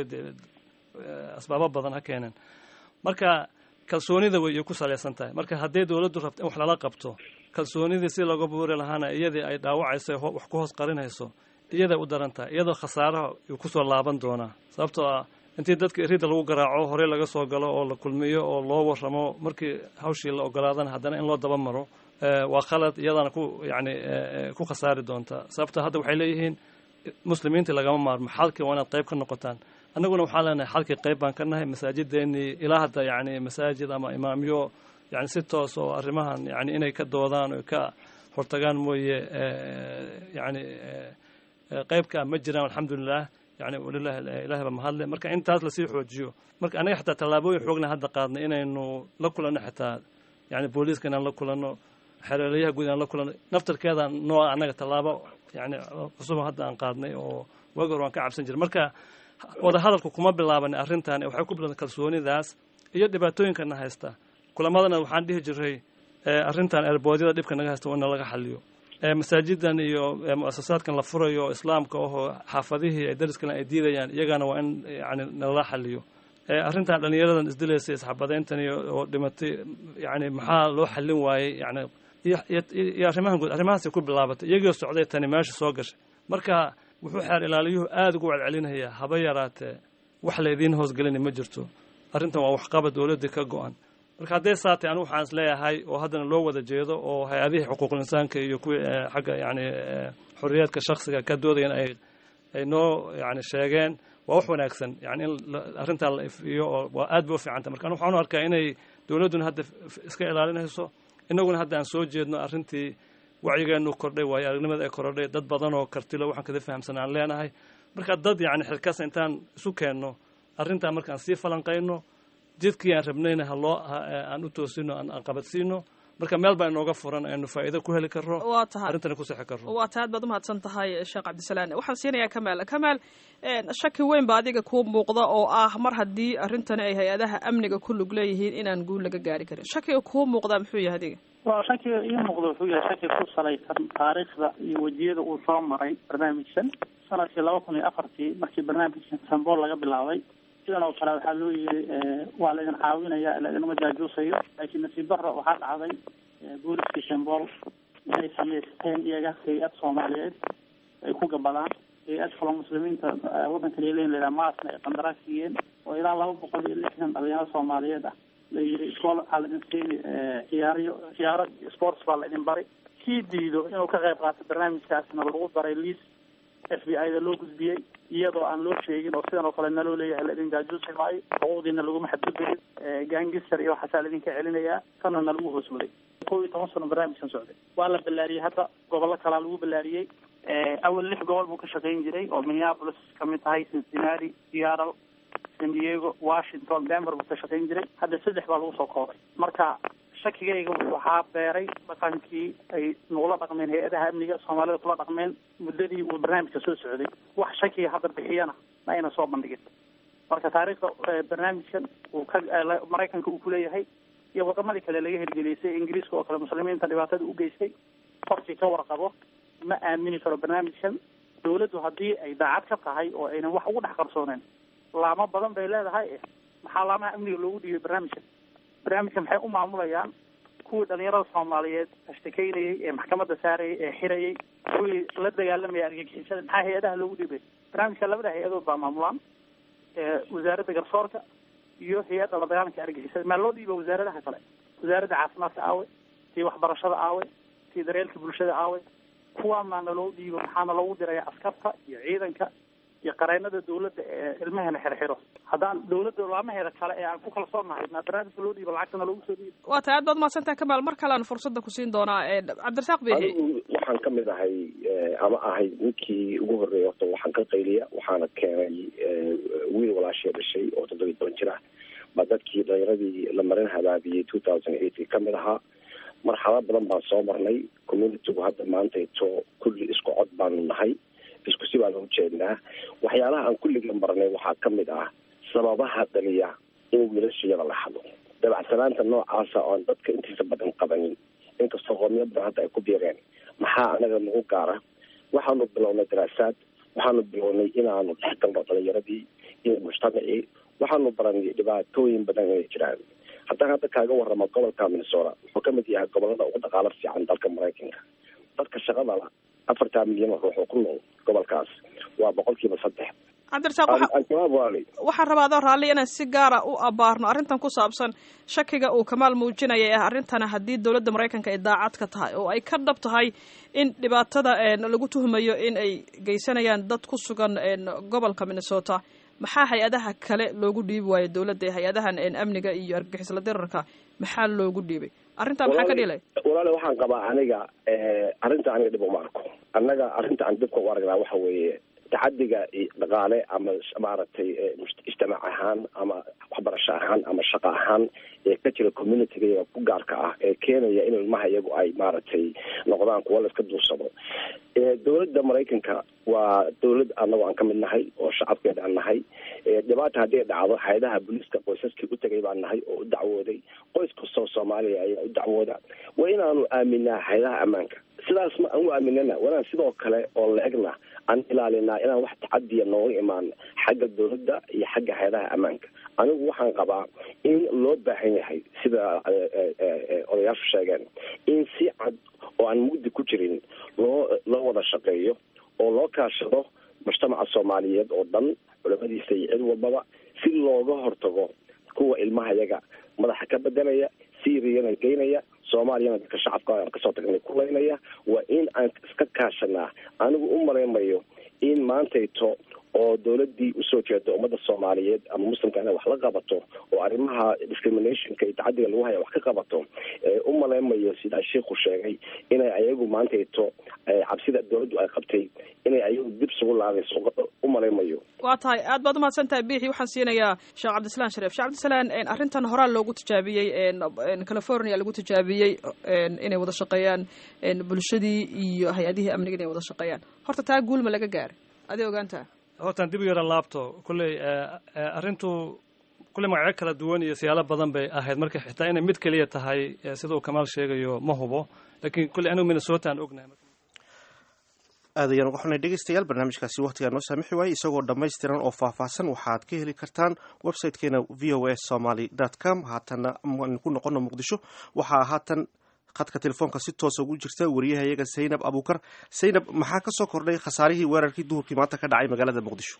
asbaabo badan ha keeneen marka kalsoonida way ku salaysan tahay marka hadday dowladdu rabto in wax lala qabto kalsoonidii si looga buuri lahaana iyadii ay dhaawacayso wax ku hoos qarinayso iyaday u daran tahay iyadoo khasaaraha uu kusoo laaban doonaa sababtoo ah intii dadka erida lagu garaaco horey laga soo galo oo la kulmiyo oo loo waramo markii hawshii la ogolaadana haddana in loo daba maro waa khalad iyadaana ku yani ku khasaari doontaa sababto hadda waxay leeyihiin muslimiintii lagama maarmo xalkii waa inaad qayb ka noqotaan annaguna waxaan leenahay xalkii qayb baan ka nahay masaajideenii ilaa hadda yani masaajid ama imaamyo yani si toos oo arrimahan yani inay ka doodaan o ka hortagaan mooye yani qaybka ma jiraan alxamdulilah yani walilahi ilahi ba mahadle marka intaas lasii xoojiyo marka anaga xataa tallaabooyin xoogna hadda qaadnay inaynu la kulanno xitaa yani booliiska inaan la kulanno xereelayaha guud inaan la kulanno naftarkeeda nooa annaga tallaabo yani cusub hadda aan qaadnay oo waagi hor waan ka cabsan jiray marka wada hadalku kuma bilaabanay arrintan waxay ku bilaaban kalsoonidaas iyo dhibaatooyinkana haysta kulamadana waxaan dhihi jiray arrintan erboodyada dhibka naga haysta waa in laga xaliyo masaajidan iyo muasasaadkan la furayo islaamka ahoo xaafadihii ay dariskana ay diidayaan iyagana waa in yani nalala xaliyo arrintan dhalinyaradan isdilaysa isxabadeyntan oo dhimatay yani maxaa loo xallin waayey yani iyo arrimahan guud arrimahaasay ku bilaabatay iyagoo socday tani meesha soo gashay marka wuxuu xeer ilaaliyuhu aada ugu celcelinayaa haba yaraatee wax laydiin hoosgelina ma jirto arrintan waa waxqaba dowladda ka go-an marka hadday saatay anigu waxaan is leeyahay oo haddana loo wada jeedo oo hay-adihii xuquuqul insaanka iyo kuwii xagga yani xorriyaadka shaksiga ka doodayan ay ay noo yani sheegeen waa wax wanaagsan yani in arrintan la ifiyo oo waa aad bay u fiicanta marka anigu waxaan u arkaa inay dowladduna hadda iska ilaalinayso innaguna hadda aan soo jeedno arrintii wacyigeenu kordhay waayo aragnimada ay korodhay dad badan oo kartilo waxaan kada fahamsan aan leenahay marka dad yani xilkas intaan isu keenno arrintan markaan sii falanqayno jidkii aan rabnayna haloo aan u toosino aan qabadsiino marka meel baa inooga furan aynu faa'iido ku heli karno waa tahay arrintana ku sixi karno waa tahay aad baad umahadsan tahay sheekh cabdisalaan waxaan siinayaa kamaal kamaal shaki weyn ba adiga kuu muuqda oo ah mar haddii arrintani ay hay-adaha amniga ku lug leeyihiin inaan guul laga gaari karin shakiga kuu muuqdaa muxuu yahay adiga waa shakiga ii muuqda wuxuu yahay shaki ku salaysan taariikhda iyo wejiyada uu soo maray barnaamijkan sanadkii laba kun iyo afartii markii barnaamijkan sambool laga bilaabay sidan oo kale waxaa loo yiri waa la idin caawinaya la idinma jaajuusayo laakiin nasiib darro waxaa dhacday booliskii shambool inay samaysteen iyaga hay-ad soomaaliyeed ay ku gabadaan hay-ad kaloo muslimiinta waddanka leeleyn la yidhaha maasna ay qandaraas siiyeen oo ilaa laba boqol iyo lixdan dhalinyaro soomaaliyeed ah la yiri iskool waxaa la idin siini ciyaaryo ciyaaro sports baa la idin bari kii diido inuu ka qayb qaato barnaamijkaasna lagu daray liis f b i da loo gudbiyey iyadoo aan loo sheegin oo sidan oo kale naloo leeyahay la idin jaajuusi maayo xuquuqdiina laguma xadgudbayin gangister iyo waxaasaa la idinka celinayaa kana na lagu hoos waday kow iyo toban sano barnaamijkan socday waa la ballaariyey hadda gobollo kalaa lagu ballaariyey awal lix gobol buu ka shaqayn jiray oo minneapolis kamid tahay cincinnati seattle san diego washington denver buu ka shaqayn jiray hadda saddex baa lagu soo koobay marka shakigayga waxaa beeray dhaqankii ay nagula dhaqmeen hay-adaha amniga soomaalida kula dhaqmeen muddadii uu barnaamijka soo socday wax shakiga hadda bixiyana ma ayna soo bandhigin marka taariikhda barnaamijkan uu ka maraykanka uu kuleeyahay iyo wadamadii kale laga hirgeliysay ingiriiska oo kale muslimiinta dhibaatada u geystay qofkii ka warqabo ma aamini karo barnaamijkan dawladdu haddii ay daacad ka tahay oo aynan wax ugu dhex qarsooneen laamo badan bay leedahay maxaa laamaha amniga loogu dhiibay barnaamijkan barnaamijkan maxay u maamulayaan kuwii dhalinyarada soomaaliyeed ashtakeynayay ee maxkamadda saarayay ee xirayay kuwii la dagaalamaya argagixisada maxaa hay-adaha loogu dhiibay barnaamijka labada hay-adood baa maamulaan wasaaradda garsoorka iyo hay-adda la dagaalanka argagixisada maa loo dhiiba wasaaradaha kale wasaaradda caafimaadka aawe tii waxbarashada aawe tii daryeelka bulshada aawe kuwaana naloo dhiibo maxaana loogu diraya askarta iyo ciidanka iyo qareenada dawladda ee ilmahena xirxiro haddaan dawladda laamaheeda kale ee aan ku kalsoonahay maa barnaamijka loo dhiibo lacagtana loogu soo dhiibo waa tahay aad baad umahadsantahay kamaal mar kalean fursadda kusiin doonaa cabdirasaaq biixi anigu waxaan ka mid ahay ama ahay ninkii ugu horreeyay horta waxaan ka qayliya waxaana keenay wiil walaashee dhashay oo toddoba iyo toban jir ah ba dadkii dhalinyaradii la marin habaabiyey two thousand eight ka mid ahaa marxalad badan baan soo marnay communitygu hadda maantayto kulli isku cod baanu nahay isku si baanu ujeednaa waxyaalaha aan kulligan marnay waxaa ka mid ah sababaha dhaliya in wiilashayada la xado dabacsanaanta noocaasa oon dadka intiisa badan qabanin inkastoo qoomiyad badan hadda ay ku biireen maxaa anaga nagu gaara waxaanu bilownay daraasaad waxaanu bilownay inaanu dhex galno dhalinyaradii iyo mujtamacii waxaanu baranay dhibaatooyin badan inay jiraan haddaan hadda kaaga waramo gobolka minnesota wuxuu ka mid yahay gobolada ugu dhaqaalo fiican dalka maraykanka dadka shaqada la afartaa milyan oo ruux oo ku nool gobolkaas waa boqolkiiba saddex cabdirasaaq waxaan rabaa adoo raalli inaan si gaara u abaarno arrintan ku saabsan shakiga uu kamaal muujinaya ee arrintana haddii dowladda maraykanka ay daacad ka tahay oo ay ka dhab tahay in dhibaatada lagu tuhmayo in ay geysanayaan dad ku sugan gobolka minnesota maxaa hay-adaha kale loogu dhiibi waayo dowladda hay-adahan amniga iyo argagixisla dirarka maxaa loogu dhiibay arrintaa maxaa ka dhilay walaale waxaan qabaa aniga arrinta aniga dhib uma arko annaga arrinta aan dhibka u aragnaa waxa weeye tacadiga dhaqaale ama maaragtay ijtimaac ahaan ama waxbarasho ahaan ama shaqo ahaan ee ka jira communityga ku gaarka ah ee keenaya in ilmaha iyagu ay maaragtay noqdaan kuwa la iska duursado dowladda maraykanka waa dowlad anagu aan ka mid nahay oo shacabkeeda aan nahay dhibaata haddii dhacdo hay-adaha booliiska qoysaskii u tegay baan nahay oo u dacwooday qoys kastoo soomaaliya ayaa u dacwooda waa inaanu aaminaa hay-adaha ammaanka sidaas ma aan u aaminana wanaan sidoo kale oo la-egna aan ilaalinaa inaan wax tacadiya nooga imaan xagga dowladda iyo xagga hay-adaha ammaanka anigu waxaan qabaa in loo baahan yahay sida odayaashu sheegeen in si cad oo aan mugdi ku jirin loo loo wada shaqeeyo oo loo kaashado mujtamaca soomaaliyeed oo dhan culamadiisa iyo cid walbaba si looga hortago kuwa ilmaha yaga madaxa ka bedelaya syriana geynaya soomaaliyana dadka shacabka aan kasoo tagnay kulaynaya waa in aan iska kaashanaa anigu u malaymayo in maantayto oo oo dowladii usoo jeeda ummadda soomaaliyeed ama muslimka inay wax la qabato oo arrimaha discriminationka iyo tacadiga lagu haya wax ka qabato u maleymayo sidaa sheikhu sheegay inay ayagu maantayto cabsida dowladdu ay qabtay inay ayagu dib sugu laabayso u maleymayo waa tahay aad baad umahadsan tahay biixi waxaan siinayaa sheekh cabdisalaan shareef sheekh cabdisalaan arrintan horaa loogu tijaabiyey california lagu tijaabiyey inay wada shaqeeyaan bulshadii iyo hay-adihii amniga inay wada shaqeeyaan horta taa guulma laga gaaray aday ogaantaa hortaan dib u yara laabto kulley arrintu kulley magacyo kala duwan iyo siyaalo badan bay ahayd marka xitaa inay mid keliya tahay sida uu kamaal sheegayo ma hubo laakiin kulley anigu minnesota aan ognahay aad ayaan uga xunay dhegeystayaal barnaamijkaasi wakhtigaa noo saamixi waayey isagoo dhammaystiran oo faahfaahsan waxaad ka heli kartaan websitekeena v o a somaly dot com haatana aan ku noqono muqdisho waxaa haatan khadka telefoonka si toosa ugu jirta wariyahayaga saynab abuukar saynab maxaa ka soo kordhay khasaarihii weerarkii duhurkii maanta ka dhacay magaalada muqdisho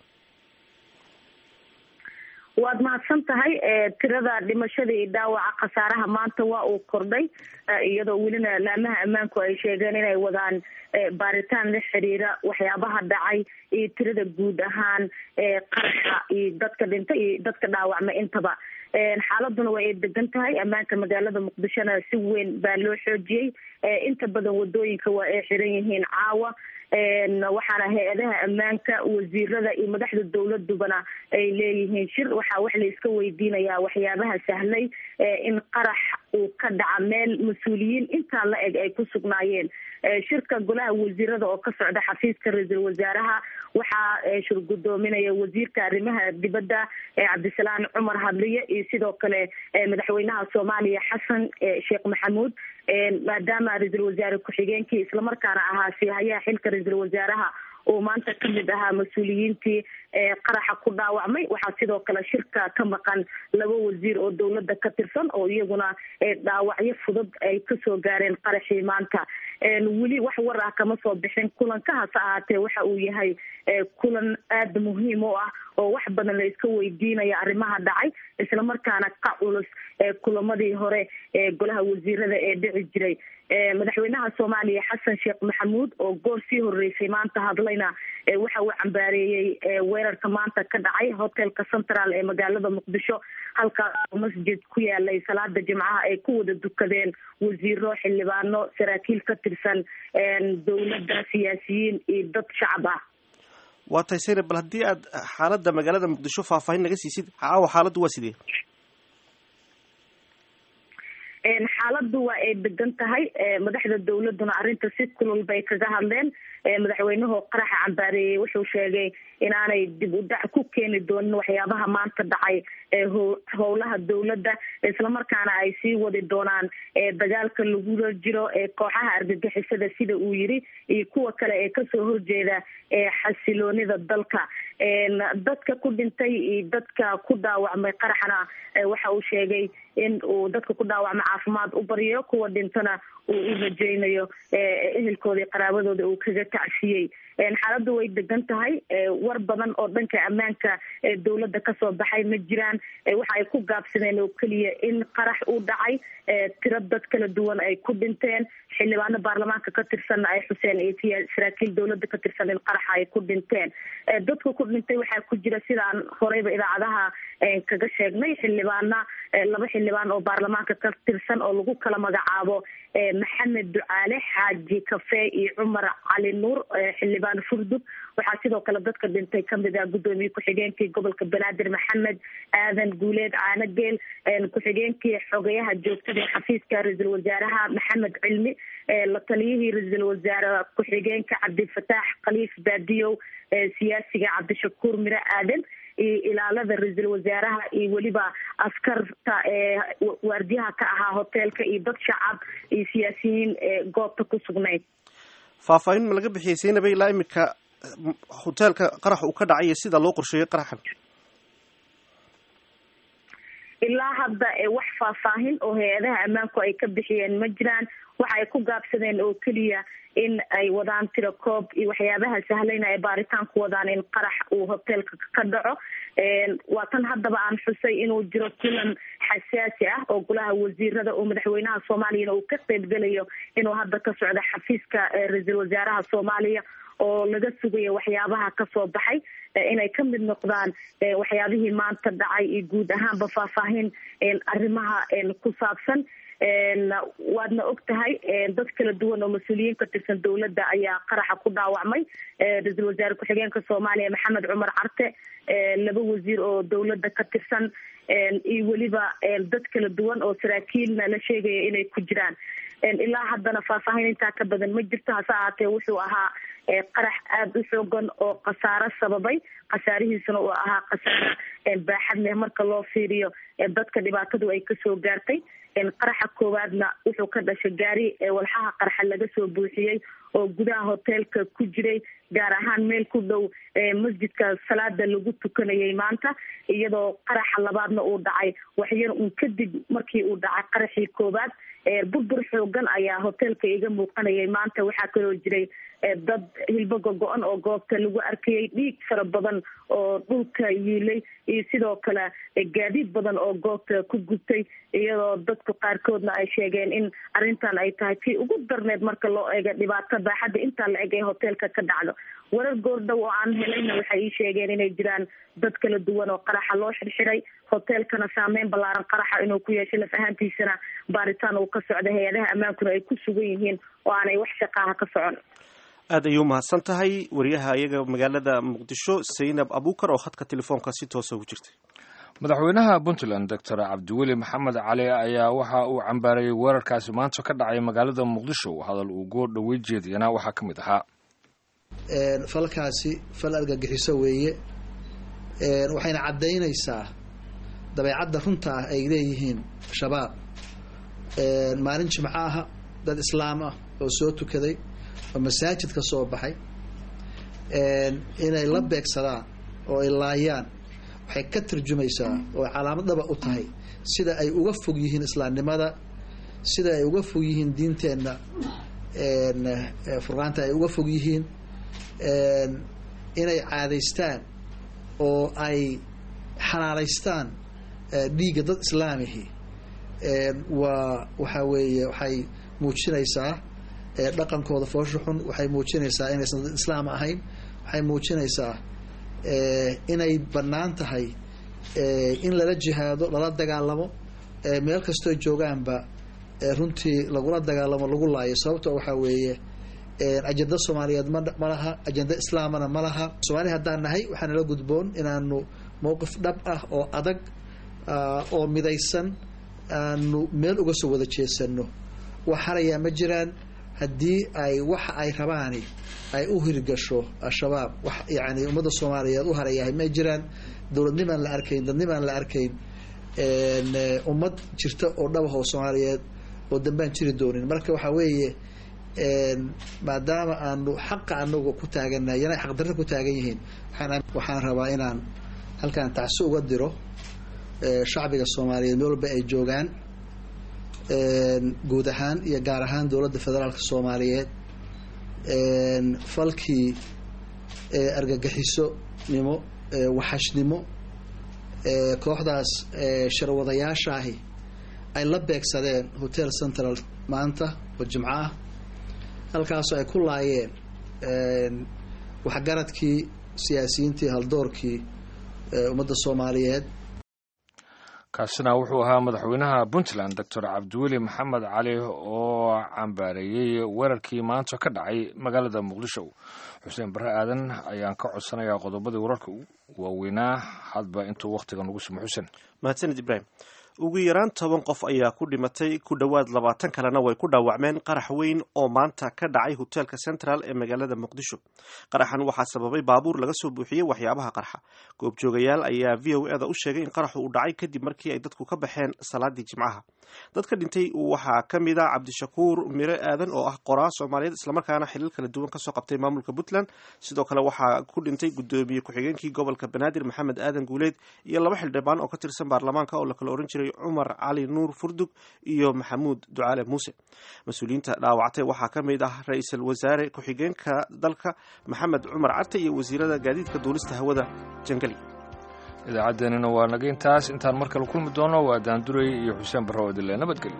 waad mahadsan tahay tirada dhimashada iyo dhaawaca khasaaraha maanta waa uu kordhay iyadoo welina laamaha ammaanku ay sheegeen inay wadaan baaritaan la xiriira waxyaabaha dhacay iyo tirada guud ahaan qaraxa iyo dadka dhintay iyo dadka dhaawacma intaba xaaladuna waa ay degan tahay ammaanka magaalada muqdishona si weyn baa loo xoojiyey inta badan wadooyinka waa ay xiran yihiin caawa waxaana hay-adaha ammaanka wasiirada iyo madaxda dowladubana ay leeyihiin shir waxaa wax la iska weydiinayaa waxyaabaha sahlay in qarax uu ka dhaca meel mas-uuliyiin intaa la eg ay ku sugnaayeen shirka golaha wasiirada oo ka socda xafiiska ra-iisul wasaaraha waxaa shir gudoominaya wasiirka arrimaha dibadda cabdisalaan cumar hadliye iyo sidoo kale madaxweynaha soomaaliya xasan sheekh maxamuud maadaama ra-iisul wasaare ku-xigeenkii islamarkaana ahaa siihayaha xilka ra-iisul wasaaraha uu maanta kamid ahaa mas-uuliyiintii qaraxa ku dhaawacmay waxaa sidoo kale shirka ka maqan laba wasiir oo dowladda ka tirsan oo iyaguna dhaawacyo fudud ay kasoo gaareen qaraxii maanta weli wax war ah kama soo bixin kulanka hase ahaatee waxa uu yahay kulan aada muhiim u ah oo wax badan la iska weydiinaya arrimaha dhacay islamarkaana ka culus kulamadii hore ee golaha wasiirada ee dhici jiray madaxweynaha soomaaliya xasan sheekh maxamuud oo goor sii horeysay maanta hadlayna waxa uu cambaareeyey weerarka maanta ka dhacay hotelka central ee magaalada muqdisho halkaas oo masjid ku yaalay salaada jimcaha ay ku wada dukadeen wasiiro xildhibaano saraakiil ka tirsan dowladda siyaasiyiin iyo dad shacab ah waa tahay saynab bal haddii aad xaaladda magaalada muqdisho faahfaahin naga siisid caawa xaaladdu waa sidee xaaladdu waa ay degan tahay madaxda dowladuna arrinta si kulul bay kaga hadleen madaxweynuhu qaraxa cambaareeyey wuxuu sheegay inaanay dib u dhac ku keeni doonin waxyaabaha maanta dhacay howlaha dowladda islamarkaana ay sii wadi doonaan dagaalka lagula jiro kooxaha argagixisada sida uu yiri iyo kuwa kale ee kasoo horjeeda xasiloonida dalka dadka ku dhintay iyo dadka ku dhaawacmay qaraxna waxa uu sheegay in uu dadka ku dhaawacmay caafimaad u baryo kuwa dhintana uu u rajeynayo ehelkooda iyo qaraabadooda uu kaga tacsiyey xaaladdu way degan tahay war badan oo dhanka ammaanka dowladda kasoo baxay ma jiraan waxa ay ku gaabsadeen oo keliya in qarax uu dhacay tiro dad kala duwan ay ku dhinteen xildhibaano baarlamaanka ka tirsanna ay xuseen iyo saraakiil dowladda ka tirsan in qaraxa ay ku dhinteen dadka ku dhintay waxaa ku jira sidaan horeyba idaacadaha kaga sheegnay xildhibaana laba xildhibaan oo baarlamaanka ka tirsan oo lagu kala magacaabo maxamed ducaale xaaji kafe iyo cumar cali nuur xildhibaan furdug waxaa sidoo kale dadka dhintay kamid ah guddoomiye ku-xigeenkii gobolka banaadir maxamed aadan guuleed caanageel ku-xigeenkii xogeyaha joogtada ee xafiiska ra-iisul wasaaraha maxamed cilmi la taliyihii ra-iisul wasaare ku-xigeenka cabdifataax khaliif baadiyow siyaasiga cabdishakuur mire aadan iyo ilaalada ra-iisul wasaaraha iyo weliba askarta ee waardiyaha ka ahaa hoteelka iyo dad shacab iyo siyaasiyiin goobta ku sugnayd faahfaahin ma laga bixiyey saynaba ilaa imika hoteelka qarax uu ka dhacay iyo sida loo qorsheeyey qaraxan ilaa hadda wax faahfaahin oo hay-adaha ammaanku ay ka bixiyeen ma jiraan waxa ay ku gaabsadeen oo keliya in ay wadaan tiro koob iyo waxyaabaha sahlayna ay baaritaan ku wadaan in qarax uu hoteelka ka dhaco waa tan haddaba aan xusay inuu jiro kulan xasaasi ah oo golaha wasiirada oo madaxweynaha soomaaliyana uu ka qeybgelayo inuu hadda ka socdo xafiiska ra-iisul wasaaraha soomaaliya oo laga sugayo waxyaabaha kasoo baxay inay ka mid noqdaan waxyaabihii maanta dhacay iyo guud ahaanba faahfaahin arrimaha ku saabsan waadna og tahay dad kala duwan oo mas-uuliyiin ka tirsan dowladda ayaa qaraxa ku dhaawacmay ra-iisul wasaare ku-xigeenka soomaaliya maxamed cumar carte laba wasiir oo dowladda ka tirsan iyo weliba dad kala duwan oo saraakiilna la sheegaya inay ku jiraan ilaa haddana faahfaahin intaa ka badan ma jirto hase ahaatee wuxuu ahaa qarax aada u xoogan oo khasaaro sababay khasaarihiisuna uu ahaa khasaaro baaxad leh marka loo fiiriyo dadka dhibaatadu ay kasoo gaartay qaraxa koowaadna wuxuu ka dhashay gaari walxaha qarxa laga soo buuxiyey oo gudaha hoteelka ku jiray gaar ahaan meel ku dhow masjidka salaada lagu tukanayay maanta iyadoo qaraxa labaadna uu dhacay waxyar un kadib markii uu dhacay qaraxii koowaad burbur xoogan ayaa hoteelka iga muuqanayay maanta waxaa kaloo jiray dad hilbo gogo-an oo goobta lagu arkayay dhiig fara badan oo dhulka yiilay iyo sidoo kale gaadiid badan oo goobta ku gubtay iyadoo dadku qaarkoodna ay sheegeen in arrintan ay tahay tii ugu darneed marka loo eego dhibaato baaxadda intaa la eg ee hoteelka ka dhacdo warar goordhow oo aan helayna waxay ii sheegeen inay jiraan dad kala duwan oo qaraxa loo xirxiray hoteelkana saameyn ballaaran qaraxa inuu ku yeeshay laf ahaantiisana baaritaan uu ka socda hay-adaha ammaankuna ay ku sugan yihiin oo aanay wax shaqaaha ka socon aad ayuu umahadsan tahay wariyaha iyaga magaalada muqdisho saynab abuukar oo khadka telefoonka si toosa ugu jirtay madaxweynaha puntland doctor cabdiweli maxamed cali ayaa waxa uu cambaarayey weerarkaasi maanta ka dhacay magaalada muqdisho hadal uu goor dhowey jeediyana waxaa ka mid ahaa falkaasi fal argagixiso weeye waxayna caddaynaysaa dabeecadda runta ah ay leeyihiin shabaab maalin jimco aha dad islaam ah oo soo tukaday oo masaajid ka soo baxay inay la beegsadaan oo ay laayaan waxay ka tarjumaysaa oo calaamad dhaba u tahay sida ay uga fog yihiin islaamnimada sida ay uga fog yihiin diinteenna furqaanta ay uga fog yihiin inay caadaystaan oo ay xanaalaystaan dhiigga dad islaamihi waa waxaa weeye waxay muujinaysaa dhaqankooda foosha xun waxay muujinaysaa inaysan dad islaam ahayn waxay muujinaysaa inay bannaan tahay in lala jihaado lala dagaalamo meel kastoo joogaanba runtii lagula dagaalamo lagu laayo sababto waxaa weeye ajenda soomaaliyeed ma ma laha ajenda islaamana ma laha soomaali haddaan nahay waxaa nala gudboon inaanu mowqif dhab ah oo adag oo midaysan aanu meel uga soo wada jeesano wax harayaa ma jiraan haddii ay waxa ay rabaani ay u hirgasho al-shabaab wax yani ummadda soomaaliyeed u harayahay ma jiraan dowladnimaan la arkayn dadnimaan la arkayn ummad jirta oo dhabahoo soomaaliyeed oo dambaan jiri doonin marka waxaa weeye maadaama aanu xaqa anagu ku taaganahay yana xaqdarro ku taagan yihiin waxaan rabaa inaan halkaan tacsi uga diro shacbiga soomaaliyeed meel walba ay joogaan guud ahaan iyo gaar ahaan dowladda federaalka soomaaliyeed falkii argagixiso nimo waxashnimo kooxdaas sharwadayaashaahi ay la beegsadeen hotel central maanta oo jimco ah halkaasoo ay ku laayeen waxgaradkii siyaasiyiintii haldoorkii ummadda soomaaliyeed kaasina wuxuu ahaa madaxweynaha puntland doctor cabdiweli maxamed cali oo cambaareeyey weerarkii maanta ka dhacay magaalada muqdisho xuseen barre aadan ayaan ka codsanayaa qodobadii wararka waaweynaa hadba intuu wakhtiga nagu simo xuseen mahadsanid ibraahim ugu yaraan toban qof ayaa ku dhimatay ku dhowaad labaatan kalena way ku dhaawacmeen qarax weyn oo maanta ka dhacay hoteelka central ee magaalada muqdisho qaraxan waxaa sababay baabuur laga soo buuxiyey waxyaabaha qarxa goobjoogayaal ayaa v o eda u sheegay in qaraxu uu dhacay kadib markii ay dadku ka baxeen salaadii jimcaha dadka dhintay waxaa ka mid a cabdishakuur mire aadan oo ah qoraa soomaaliyeed islamarkaana xilal kala duwan kasoo qabtay maamulka puntland sidoo kale waxaa ku dhintay gudoomiye ku-xigeenkii gobolka banaadir maxamed aadan guuleed iyo laba xildhibaan oo ka tirsan baarlamaanka oo lakala oran jiray cumar cali nuur furdug iyo maxamuud ducaale muuse mas-uuliyiinta dhaawactay waxaa ka mid ah ra-iisul wasaare ku-xigeenka dalka maxamed cumar carte iyo wasiirada gaadiidka duulista hawada jangali idaacaddeenina waa naga intaas intaan mar kale kulmi doono waa daanduray iyo xuseen barro odile nabadgelyo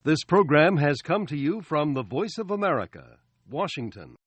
This program has come to you from the Voice of America, Washington.